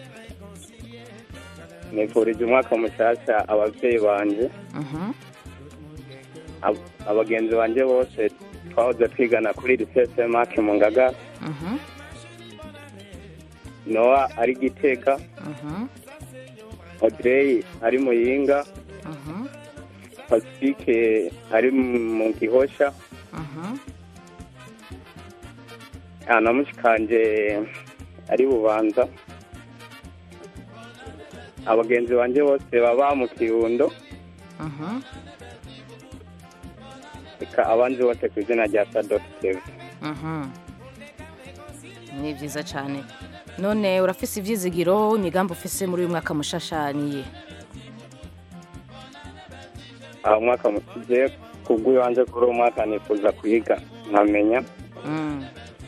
Speaker 10: nifurije umwaka mushasha ababyeyi banje
Speaker 1: Mhm.
Speaker 10: ab- abagenzi banje bose twahoze twigana kuri lisese make mu ngaga
Speaker 1: Mhm.
Speaker 10: nowa ari gitega
Speaker 1: Mhm.
Speaker 10: audrey ari muyinga
Speaker 1: Mhm.
Speaker 10: pacifique ari mu gihosha
Speaker 1: Mhm.
Speaker 10: Ah, na mushikanje ari bubanza abagenzi banje bose baba mu kirundo
Speaker 1: Mhm.
Speaker 10: reka abandi bose ku izina rya sadokiteve
Speaker 1: Mhm. ni byiza cyane none urafise ibyizigiro imigambi ufise muri uyu mwaka mushasha niye
Speaker 10: aho umwaka mukize kubw'ibanze kuri uwo mwaka nifuza kwiga nkamenya
Speaker 1: Mm,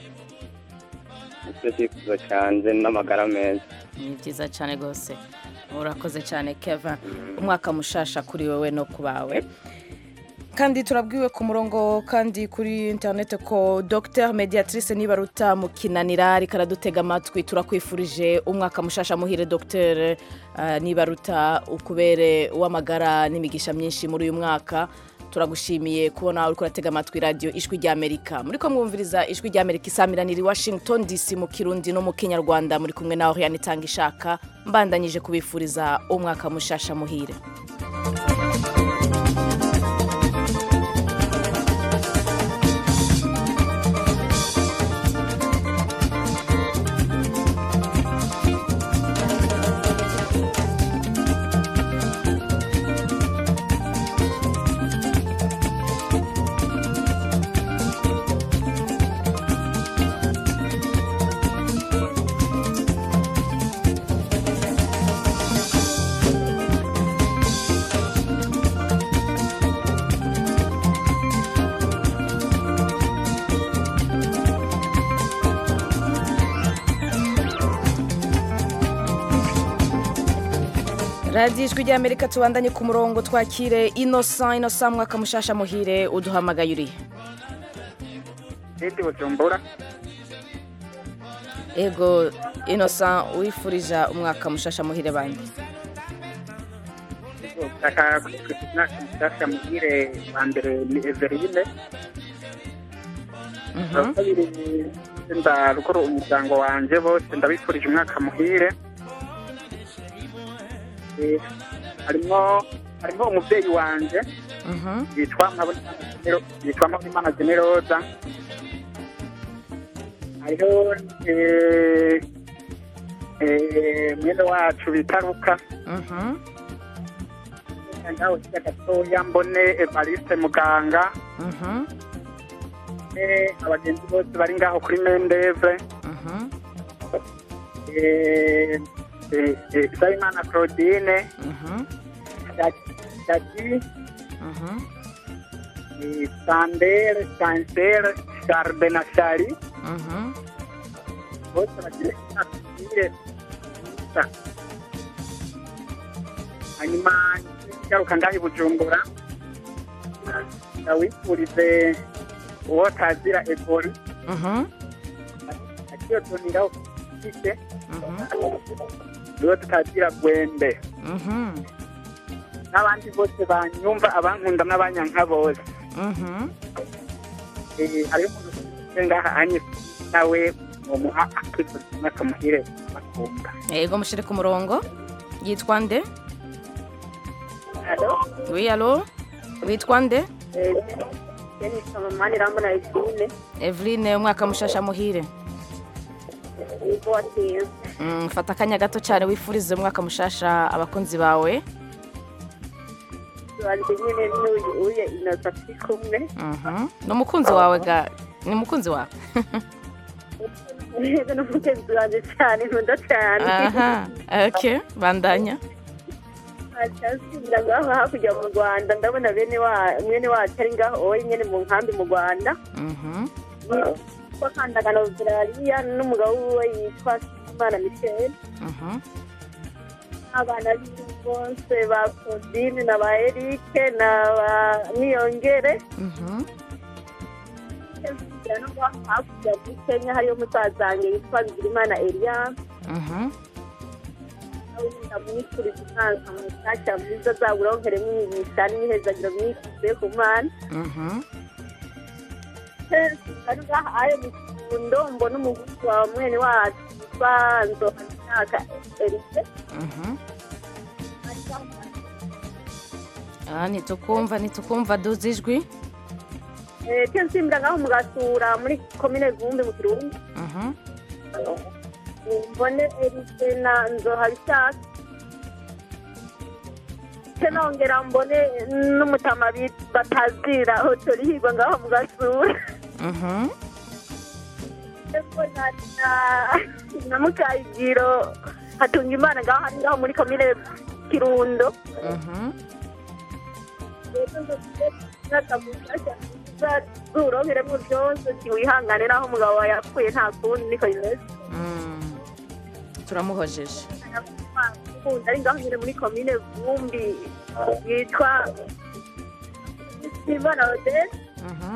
Speaker 10: icyo cyifuzo cyanjye n'amagara meza
Speaker 1: ni byiza cyane rwose urakoze cyane keva umwaka mushasha kuri wowe no ku bawe kandi turabwiwe ku murongo kandi kuri interineti ko dr mediatrice nibaruta mu kinanira ariko aradutega amatwi turakwifurije umwaka mushasha muhire dr uh, nibaruta ukubere w'amagara n'imigisha myinshi muri uyu mwaka turagushimiye kubona uri kuratega amatwi radiyo ijwi ry'amerika muri ko mwumviriza ijwi ry'amerika isamiraniye i washington dc mu kirundi no mu kinyarwanda muri kumwe nawe hiyana itanga ishaka mbandanyije kubifuriza umwaka mushasha muhire radiyo ijwi ry'amerika tubandanye ku murongo twakire inosa inosa mwaka mushasha muhire uduhamagaye urihe
Speaker 16: Sidi Bujumbura
Speaker 1: ego inosa wifurija umwaka mushasha muhire bande
Speaker 16: ndashaka kwifuriza umwaka mushyashya muhire wa mbere ni Everine wa kabiri ndarukora umuryango wanjye bose ndabifurije umwaka muhire Eh, harimo harimo umubyeyi wanjye yitwa Mpabonimana Genero- yitwa Mpabonimana Generoza hariho eh, eh, mwene wacu bita Luka ngaho hirya gatoya mbone Evariste muganga eh, abagenzi bose bari ngaho kuri Mendeve eh, eh, eh, Nsabimana Claudine Dadi eh, Sandere Sansere Sharbe na Shari bose bagira imyaka myiza myiza hanyuma ngaruka ngaho i Bujumbura ndawifurize uwo tazira Ebori akiyotonderaho kise niwe tutazira Gwembe n'abandi bose banyumva abankunda n'abanyanka bose Eh, hariho umuntu ufite ngaha anye nawe mumuha akifuriza umwaka muhire bakunda
Speaker 1: ego mushire ku murongo yitwa nde
Speaker 17: Alo,
Speaker 1: wi alo witwa nde
Speaker 17: eh, Jenny Samamani Rambona Eveline,
Speaker 1: eveline umwaka mushasha muhire
Speaker 17: Ivo Atiyo.
Speaker 1: Mm, fata akanya gato cyane wifurize umwaka mushasha abakunzi bawe
Speaker 17: Wanje nyene n'uyu uye inosa turi kumwe.
Speaker 1: Mhm. ni umukunzi wawe ga ni umukunzi wawe
Speaker 17: Neza n'umugenzi wanje cyane nkunda cyane.
Speaker 1: aha ok bandanya
Speaker 17: acyasubira ngaho hakurya mu rwanda ndabona bene wa mwene wacu ari ngaho wowe nyine mu nkambi mu rwanda
Speaker 1: Mhm.
Speaker 17: yitwa kandagana australia n'umugabo wiwe yitwa imana michel
Speaker 1: Mhm.
Speaker 17: abana biwe bose ba claudine na ba erike na ba niyongere
Speaker 1: Mhm.
Speaker 17: no ngaho hakurya muri kenya hariyo musaza wanjye yitwa bigirimana elias
Speaker 1: Mhm.
Speaker 17: ndamwifuriza umwaka mushyashya mwiza azaburonkeremo imigisha n'imihezagiro myinshi ivuye ku mana
Speaker 1: Mhm.
Speaker 17: ari ngaha ayo mu kirundo mbona umuguzi wa mwene wacu witwa nzohamyaka erike
Speaker 1: Mhm. Ah, ntitukumva ntitukumva duze ijwi
Speaker 17: cyo nsimbira ngaho mu gasura muri komine vumbi mu kirundi
Speaker 1: Mhm.
Speaker 17: mbone erike na nzohabishaka cyo nongera mbone n'umutama bit- batazira hotorihirwa ngaho mu gasura
Speaker 1: Mhm.
Speaker 17: Eko na na- na mukayigiro hatunga imana ngaho hari ngaho muri komine kirundo
Speaker 1: Mhm.
Speaker 17: uronkeremo byose ntiwihangane naho umugabo wawe yapfuye nta kundi niko bimeze
Speaker 1: Mm. turamuhojeje
Speaker 17: ukunda ari ngaho nyine muri komine vumbi yitwa simana odese
Speaker 1: Mhm.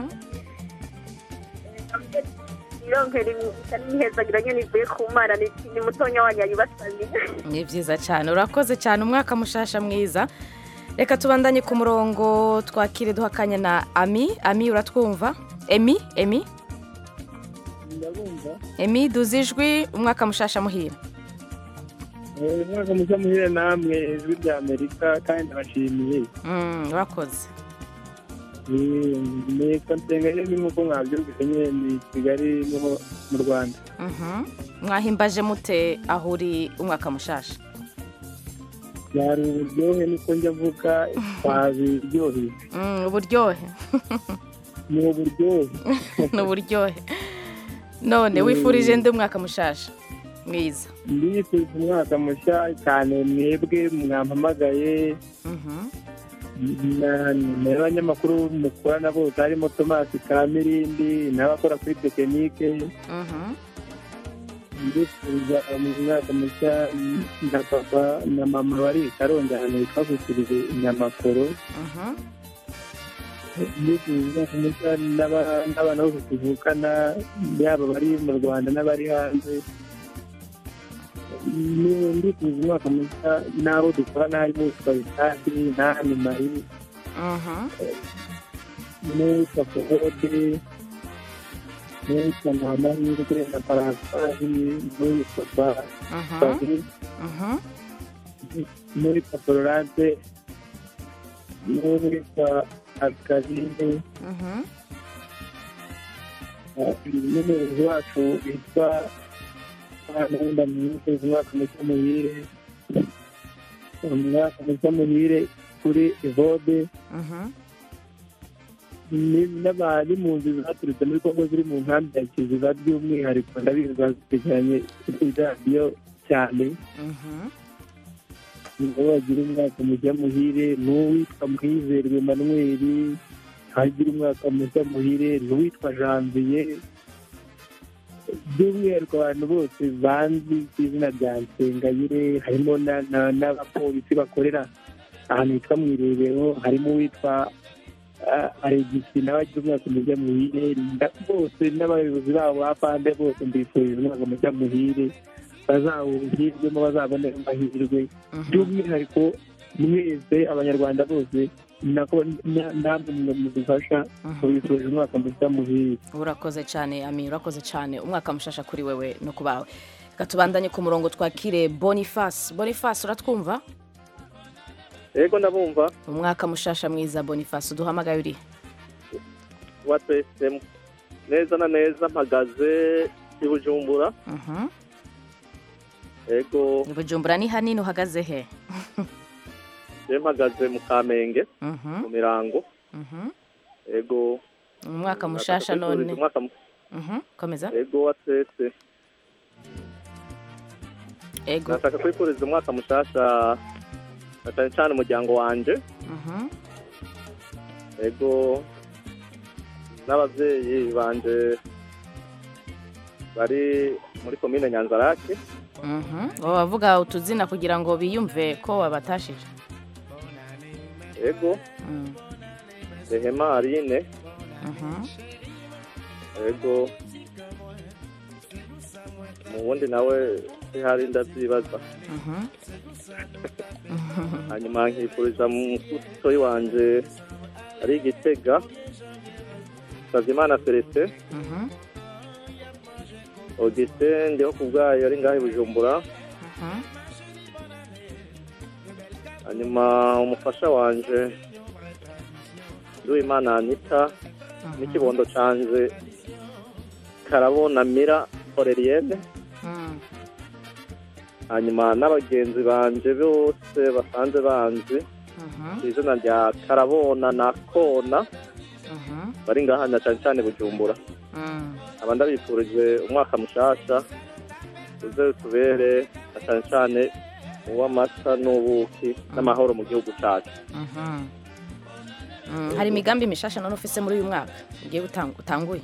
Speaker 17: ironkera imigisha n'imihezagiro nyine ivuye ku mana ni ni mutonya wanyu yayibasaniye
Speaker 1: ni byiza cyane urakoze cyane umwaka mushasha mwiza reka tubandanye ku murongo twakire duha akanya na ami ami uratwumva emi emi
Speaker 2: ndabumva
Speaker 1: emi duze ijwi umwaka mushasha muhira
Speaker 2: Eh, umwaka mushya muhire namwe ijwi rya amerika kandi ndabashimiye
Speaker 1: Mm, urakoze
Speaker 2: Eh, nitwa nsengayemi nk'uko mwabyumvise nyine ni kigali niho mu rwanda
Speaker 1: Mhm. mwahimbaje mute aho uri umwaka mushasha
Speaker 2: byari uburyohe niko njya mvuga twabiryoheye
Speaker 1: Mm, uburyohe
Speaker 2: ni uburyohe
Speaker 1: ni uburyohe none wifurije ndi umwaka mushasha mwiza
Speaker 2: ndifuriza umwaka mushya cyane mwebwe mwampamagaye
Speaker 1: Mhm.
Speaker 2: na- n'abanyamakuru mukorana bose harimo tomasi kamirindi n'abakora kuri tekinike
Speaker 1: Mhm.
Speaker 2: ndifuriza umwaka mushya na papa na mama bari i karongi ahantu hitwa gusirize inyamakoro
Speaker 1: Mhm.
Speaker 2: ndifuriza umwaka mushya n'aba- n'abana bose tuvukana yaba bari mu rwanda n'abari hanze Ni- ndifuriza umwaka mushya n'abo dukorana harimo witwa bitasi n'ahani mari
Speaker 1: Mhm.
Speaker 2: n'uwitwa forode n'uwitwa ntamahirwe na parasari n'uwitwa
Speaker 1: Mhm.
Speaker 2: bari
Speaker 1: Mhm.
Speaker 2: n'uwitwa florence n'uwitwa akarine
Speaker 1: Mhm.
Speaker 2: n'umuyobozi wacu witwa nahunda mwifuriza umwaka mushya muhire umwaka mushya muhire kuri evode
Speaker 1: Mhm.
Speaker 2: ni- n'abari mu nzu zaturutse muri kongo ziri mu nkambi ya kiziba by'umwihariko ndabizi bazikurikiranye kuri radiyo cyane
Speaker 1: Mhm.
Speaker 2: ngo bagire umwaka mushya muhire n'uwitwa mwizerwe manweri hagira umwaka mushya muhire n'uwitwa janvier by'umwihariko abantu bose banzi ku izina rya nsengayire harimo na- na- n'abapolisi bakorera ahantu hitwa mu irebero harimo uwitwa ah, alegisi nawe agira umwaka mushya muhire nda- bose n'abayobozi babo ba pande bose mbifurije umwaka mushya muhire bazawuhirwemo bazabone amahirwe by'umwihariko mwese abanyarwanda bose nako na- namwe mwe mudufasha mubifurije umwaka mushya muhire
Speaker 1: urakoze cyane ami urakoze cyane umwaka mushasha kuri wewe no ku bawe reka tubandanye ku murongo twakire boniface boniface uratwumva
Speaker 18: yego ndabumva
Speaker 1: umwaka mushasha mwiza boniface uduhamagaye uri
Speaker 18: wa twese neza na neza mpagaze i bujumbura
Speaker 1: Mhm.
Speaker 18: yego
Speaker 1: i bujumbura ni hanini uhagaze he
Speaker 18: je mpagaze mu kamenge
Speaker 1: Mhm.
Speaker 18: mu mirango
Speaker 1: Mhm.
Speaker 18: yego
Speaker 1: umwaka mushasha
Speaker 18: Nashaka kwifuriza
Speaker 1: none
Speaker 18: umwaka mu-
Speaker 1: Mhm. komeza
Speaker 18: yego wa twese
Speaker 1: ego
Speaker 18: nashaka kwifuriza umwaka mushasha na cyane cyane umuryango wanje
Speaker 1: Mhm.
Speaker 18: ego n'ababyeyi banje bari muri komine nyanzarake
Speaker 1: Mhm. Wowe bavuga utuzina kugira ngo biyumve ko wabatashije
Speaker 18: ego
Speaker 1: Mm.
Speaker 18: rehema arine
Speaker 1: Mhm.
Speaker 18: ego mu wundi nawe sihari ndabyibaza
Speaker 1: Mhm.
Speaker 18: hanyuma nkifuriza mutoyi wanje ari igitega Savyimana Celestin
Speaker 1: Mhm.
Speaker 18: Augustin ndiho ku bwayo ari ngaho i Bujumbura
Speaker 1: Mhm.
Speaker 18: hanyuma umufasha wanje Nduwimana Anita n'ikibondo canje Karabona Mira Aurelienne
Speaker 1: Mm.
Speaker 18: hanyuma n'abagenzi banje bose basanze banzi
Speaker 1: Mhm.
Speaker 18: ku izina rya Karabona na Kona
Speaker 1: Mhm.
Speaker 18: bari ngaha na cyane cyane Bujumbura
Speaker 1: Mm.
Speaker 18: aba ndabifurije umwaka mushasha uze utubere na cyane cyane uw'amata n'ubuki n'amahoro mu gihugu cyacu
Speaker 1: Mhm. Mm, hari imigambi mishasha none ufise muri uyu mwaka ugiye gutang- utanguye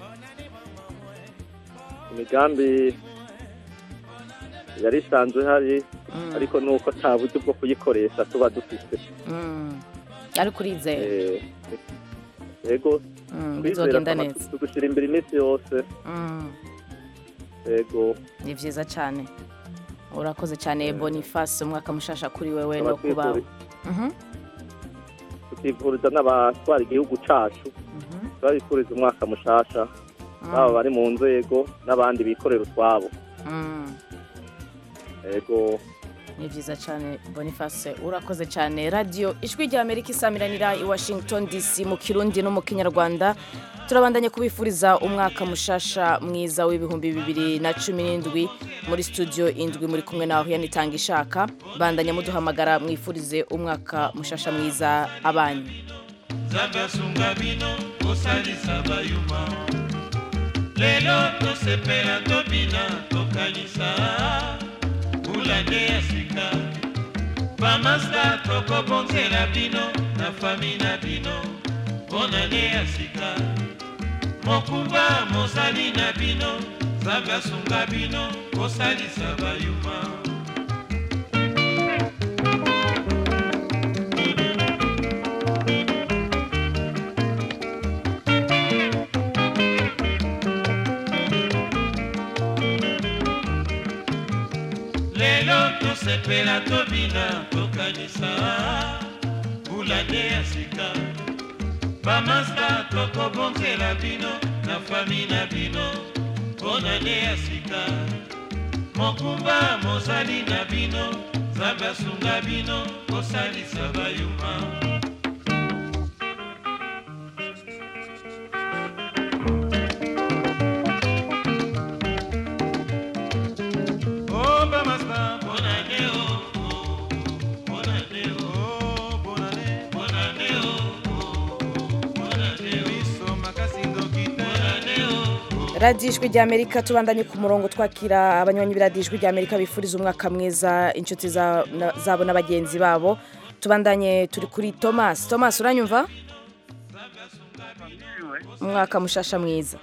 Speaker 18: imigambi yari isanzwe ihari
Speaker 1: Mm.
Speaker 18: ariko nuko nta buryo bwo kuyikoresha tuba dufite
Speaker 1: Mm. ariko urizera
Speaker 18: Eh, yego
Speaker 1: Mm,
Speaker 18: twizera
Speaker 1: bizogenda
Speaker 18: ko
Speaker 1: neza.
Speaker 18: tugushyira imbere iminsi yose
Speaker 1: Mm.
Speaker 18: yego
Speaker 1: ni vyiza cane urakoze cyane boniface umwaka mushasha kuri wewe no
Speaker 18: Abatwifuriza.
Speaker 1: kubawe Mhm.
Speaker 18: tukivuriza n'abatwara igihugu cyacu turabifuriza umwaka mushasha
Speaker 1: Mm.
Speaker 18: baba bari mu nzego n'abandi bikorera utwabo
Speaker 1: Mm.
Speaker 18: yego
Speaker 1: ni vyiza cyane boniface urakoze cyane radiyo ijwi rya amerika isamiranira i washington dc mu kirundi no mu kinyarwanda turabandanye kubifuriza umwaka mushasha mwiza w'ibihumbi bibiri na cumi n'indwi muri studio indwi muri kumwe nawe yanitanga ishaka bandanya muduhamagara mwifurize umwaka mushasha mwiza abanyu
Speaker 19: nzambe asunga bino kosalisa bayuma lelo tosepela tobina tokanisa mbula nde ya sika bamasta tokobonzela bino na fami na bino mpona nde ya sika mokumba mozali na bino nzambe asunga bino kosalisa bayuma lelo tosepela tobina tokanisa mbula nde ya sika bamasta tokobonzela bino na fami na bino mpona nde ya sika mokumba mozali na bino nzambe asunga bino kosalisa bayuma Oh, bamasta, bonane, oh, oh, bonane, oh, bonane, bonane, oh, oh, bonane, biso makasi ndokite, bonane, oh.
Speaker 1: radiyo ijwi rya amerika tubandanye ku murongo twakira abanywanyi b'iradiyo ijwi rya amerika bifuriza umwaka mwiza inshuti za- na- zabo na bagenzi babo tubandanye turi kuri thomas thomas uranyumva umwaka mushasha mwiza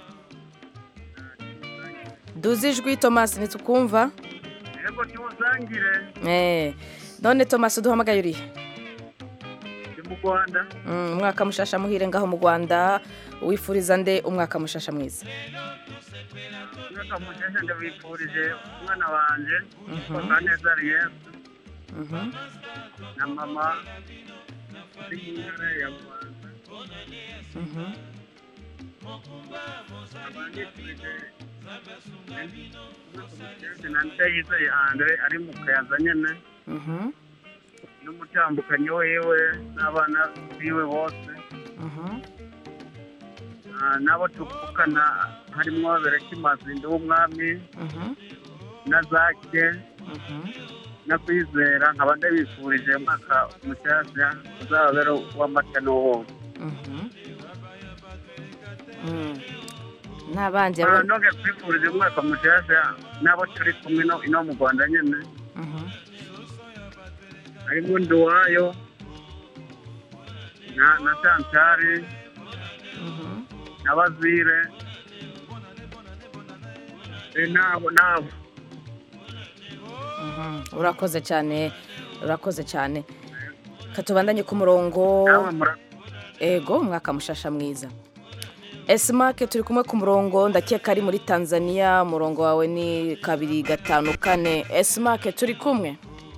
Speaker 1: duze ijwi thomas ntitukumva
Speaker 20: yego tuwusangire
Speaker 1: Eh, none thomas uduhamagaye urihe
Speaker 20: ndi mu rwanda
Speaker 1: Mm, umwaka mushasha muhire ngaho mu rwanda wifuriza nde umwaka mushasha mwiza
Speaker 20: umwaka mushasha ndabifurije umwana wanjye
Speaker 1: Mhm.
Speaker 20: papa neza yesu
Speaker 1: Mhm.
Speaker 20: na mama uri mu ntara ya rwanda
Speaker 1: Mhm.
Speaker 20: abandifurije na ndayizeye andre ari mu kayaza nyene
Speaker 1: Mhm.
Speaker 20: n'umutambukanyi wiwe n'abana biwe bose
Speaker 1: Mhm.
Speaker 20: Ah, n'abo tuvukana harimo berekimazi ndi w'umwami
Speaker 1: Mhm.
Speaker 20: na zake
Speaker 1: Mhm.
Speaker 20: no kwizera nkaba ndabifurije umwaka mushyashya uzababere w'amata n'ubundi
Speaker 1: Mhm. Mm. n'abandi
Speaker 20: Ah,
Speaker 1: abo-
Speaker 20: nonge kwifurije umwaka mushyashya n'abo turi kumwe no ino mu rwanda nyine
Speaker 1: Mhm.
Speaker 20: harimo nduwayo na na chanchari na bazire Eh, nabo nabo
Speaker 1: Mhm. urakoze cyane urakoze cyane katubandanye ku murongo ego umwaka mushasha mwiza esimake turi kumwe ku murongo ndakeka ari muri tanzania umurongo wawe ni kabiri gatanu kane esimake turi kumwe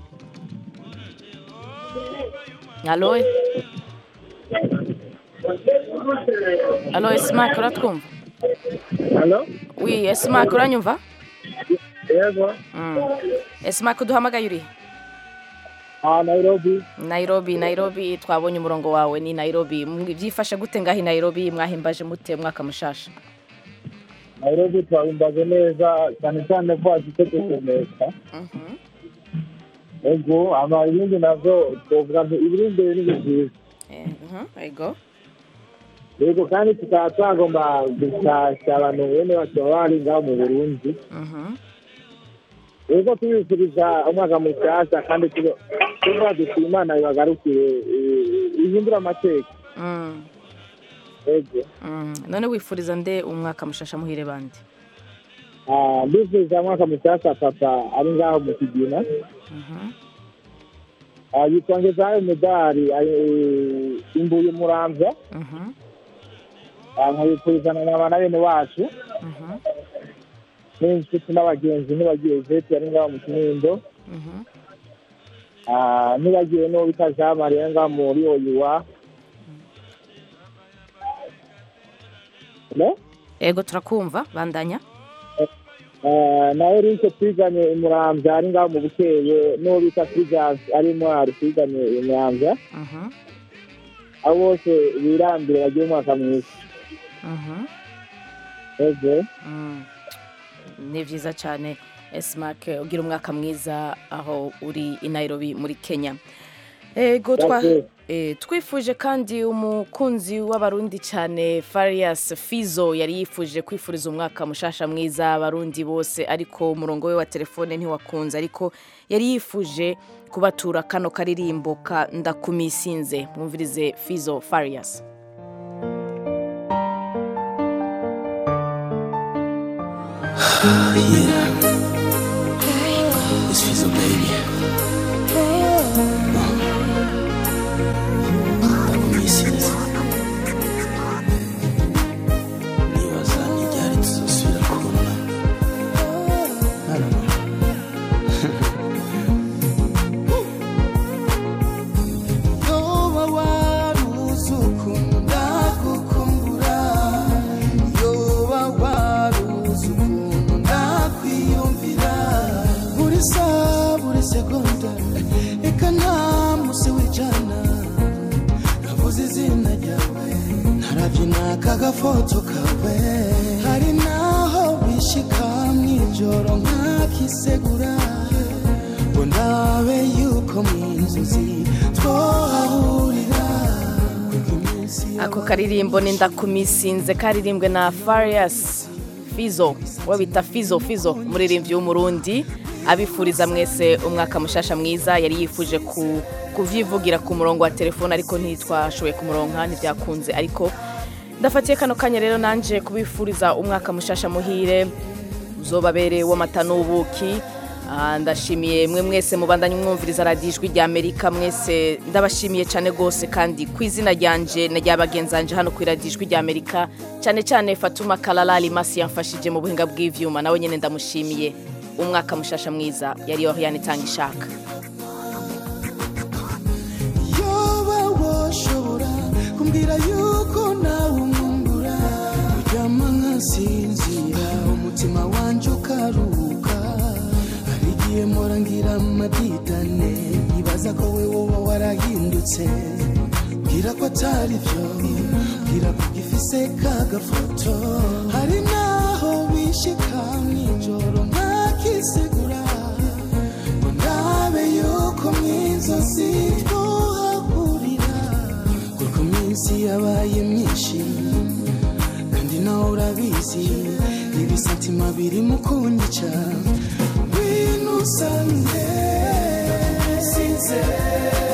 Speaker 1: alo alo esimake uratwumva
Speaker 2: Halo?
Speaker 1: wi esimake uranyumva
Speaker 2: Yego.
Speaker 1: Mm. esimake uduhamagaye uri
Speaker 2: Ah, Nairobi.
Speaker 1: nairobi nairobi twabonye umurongo wawe ni nairobi Mwi- byifashe gute ngaho i nairobi mwahimbaje mute mwaka mushasha
Speaker 2: Nairobi twahimbaje neza cyane cyane ko hafite gukomeka. Ego, ama ibindi navyo twovuga ngo ibiri imbere ni byiza.
Speaker 1: Mhm, ego
Speaker 2: Yego kandi tukaba twagomba gushasha abantu bene bacu baba bari ngaho mu Burundi.
Speaker 1: Mhm.
Speaker 2: Yego tubifuriza umwaka mushyashya kandi tuba- tuvuga duti Imana ibagarukire eh, ihindure amateka.
Speaker 1: Mm.
Speaker 2: Ego.
Speaker 1: Mm. none wifuriza nde umwaka mushasha muhire bandi
Speaker 2: Ah, ndifuriza umwaka mushyashya papa ari ngaho mu Kigina.
Speaker 1: Mhm.
Speaker 2: Ah, yitwa Ngezayo Medari eh, imbuye muramvya
Speaker 1: Mhm.
Speaker 2: Ah, nkabifuriza na mama na bene wacu
Speaker 1: Mhm.
Speaker 2: n'inshuti n'abagenzi ntibagiye zeti ari ngaho mu kinindo
Speaker 1: Mhm.
Speaker 2: Ah, ntibagiye n'uwo bita jean marie ngaho muri oyiwa Hello?
Speaker 1: ego turakumva bandanya
Speaker 2: Ah, na erike twiganye imuramvya ari ngaho mu bukeye n'uwo bita fulgence ari mwari twiganye imuramvya
Speaker 1: Mhm.
Speaker 2: abo bose birambire bagiye umwaka mwiza
Speaker 1: Mhm.
Speaker 2: ego
Speaker 1: Mm. ni byiza cyane esimake ugira umwaka mwiza aho uri i nairobi muri kenya ego twa
Speaker 2: Murakoze.
Speaker 1: eh, twifuje kandi umukunzi w'abarundi cyane farias fizo yari yifuje kwifuriza umwaka mushasha mwiza abarundi bose ariko umurongo we wa telefone ntiwakunze ariko yari yifuje kubatura kano karirimbo ka ndakumisinze mwumvirize fizo farias
Speaker 3: yeah. It's Fizzle, baby. Ndakumisiza. Nibaza n'iryari tuzosubira kubonana. I don't know. Yoba waruzi ukuntu ndagukumbura yoba waruzi ukuntu ndakwiyumvira buri saha buri segonda reka nta musi w'ijana navuze izina ryawe ntarabyina kagafoto kawe hari naho bishika mw'ijoro nkakisegura ngo ndabe yuko mu inzozi twahahurira
Speaker 1: ako karirimbo ni ndakumisinze karirimbwe na farias fizo uwo bita fizo fizo umuririmbyi w'umurundi abifuriza mwese umwaka mushasha mwiza yari yifuje ku kuvyivugira ku murongo wa telefone ariko ntitwashoboye kumuronka ntibyakunze ariko ndafatiye kano kanya rero nanje kubifuriza umwaka mushasha muhire uzobabere w'amata n'ubuki Ah, ndashimiye mwe mwese mubandanye mwumviriza radiyo ijwi rya amerika mwese ndabashimiye cyane rwose kandi ku izina ryanje na rya bagenzanje hano ku radiyo ijwi rya amerika cyane cyane fatuma kararari masi yamfashije mu buhinga bw'ivyuma nawe nyine ndamushimiye umwaka mushasha mwiza yari yohiyani itanga ishaka
Speaker 3: yoba washobora kumbwira yuko nawe umwungura uryama nkasinzira umutima wanje ukaruhuka hari igihe mpora ngira amadidane nkibaza ko we woba warahindutse mbwira ko atari byo mbwira ko ugifise kagafoto hari naho bishika mw'ijoro nkakisegura ngo ndabe yuko mw'inzozi twohahurira kuko iminsi yabaye myinshi kandi nawe urabizi ibisatima birimo kunyica ngwino usange sinzi twizere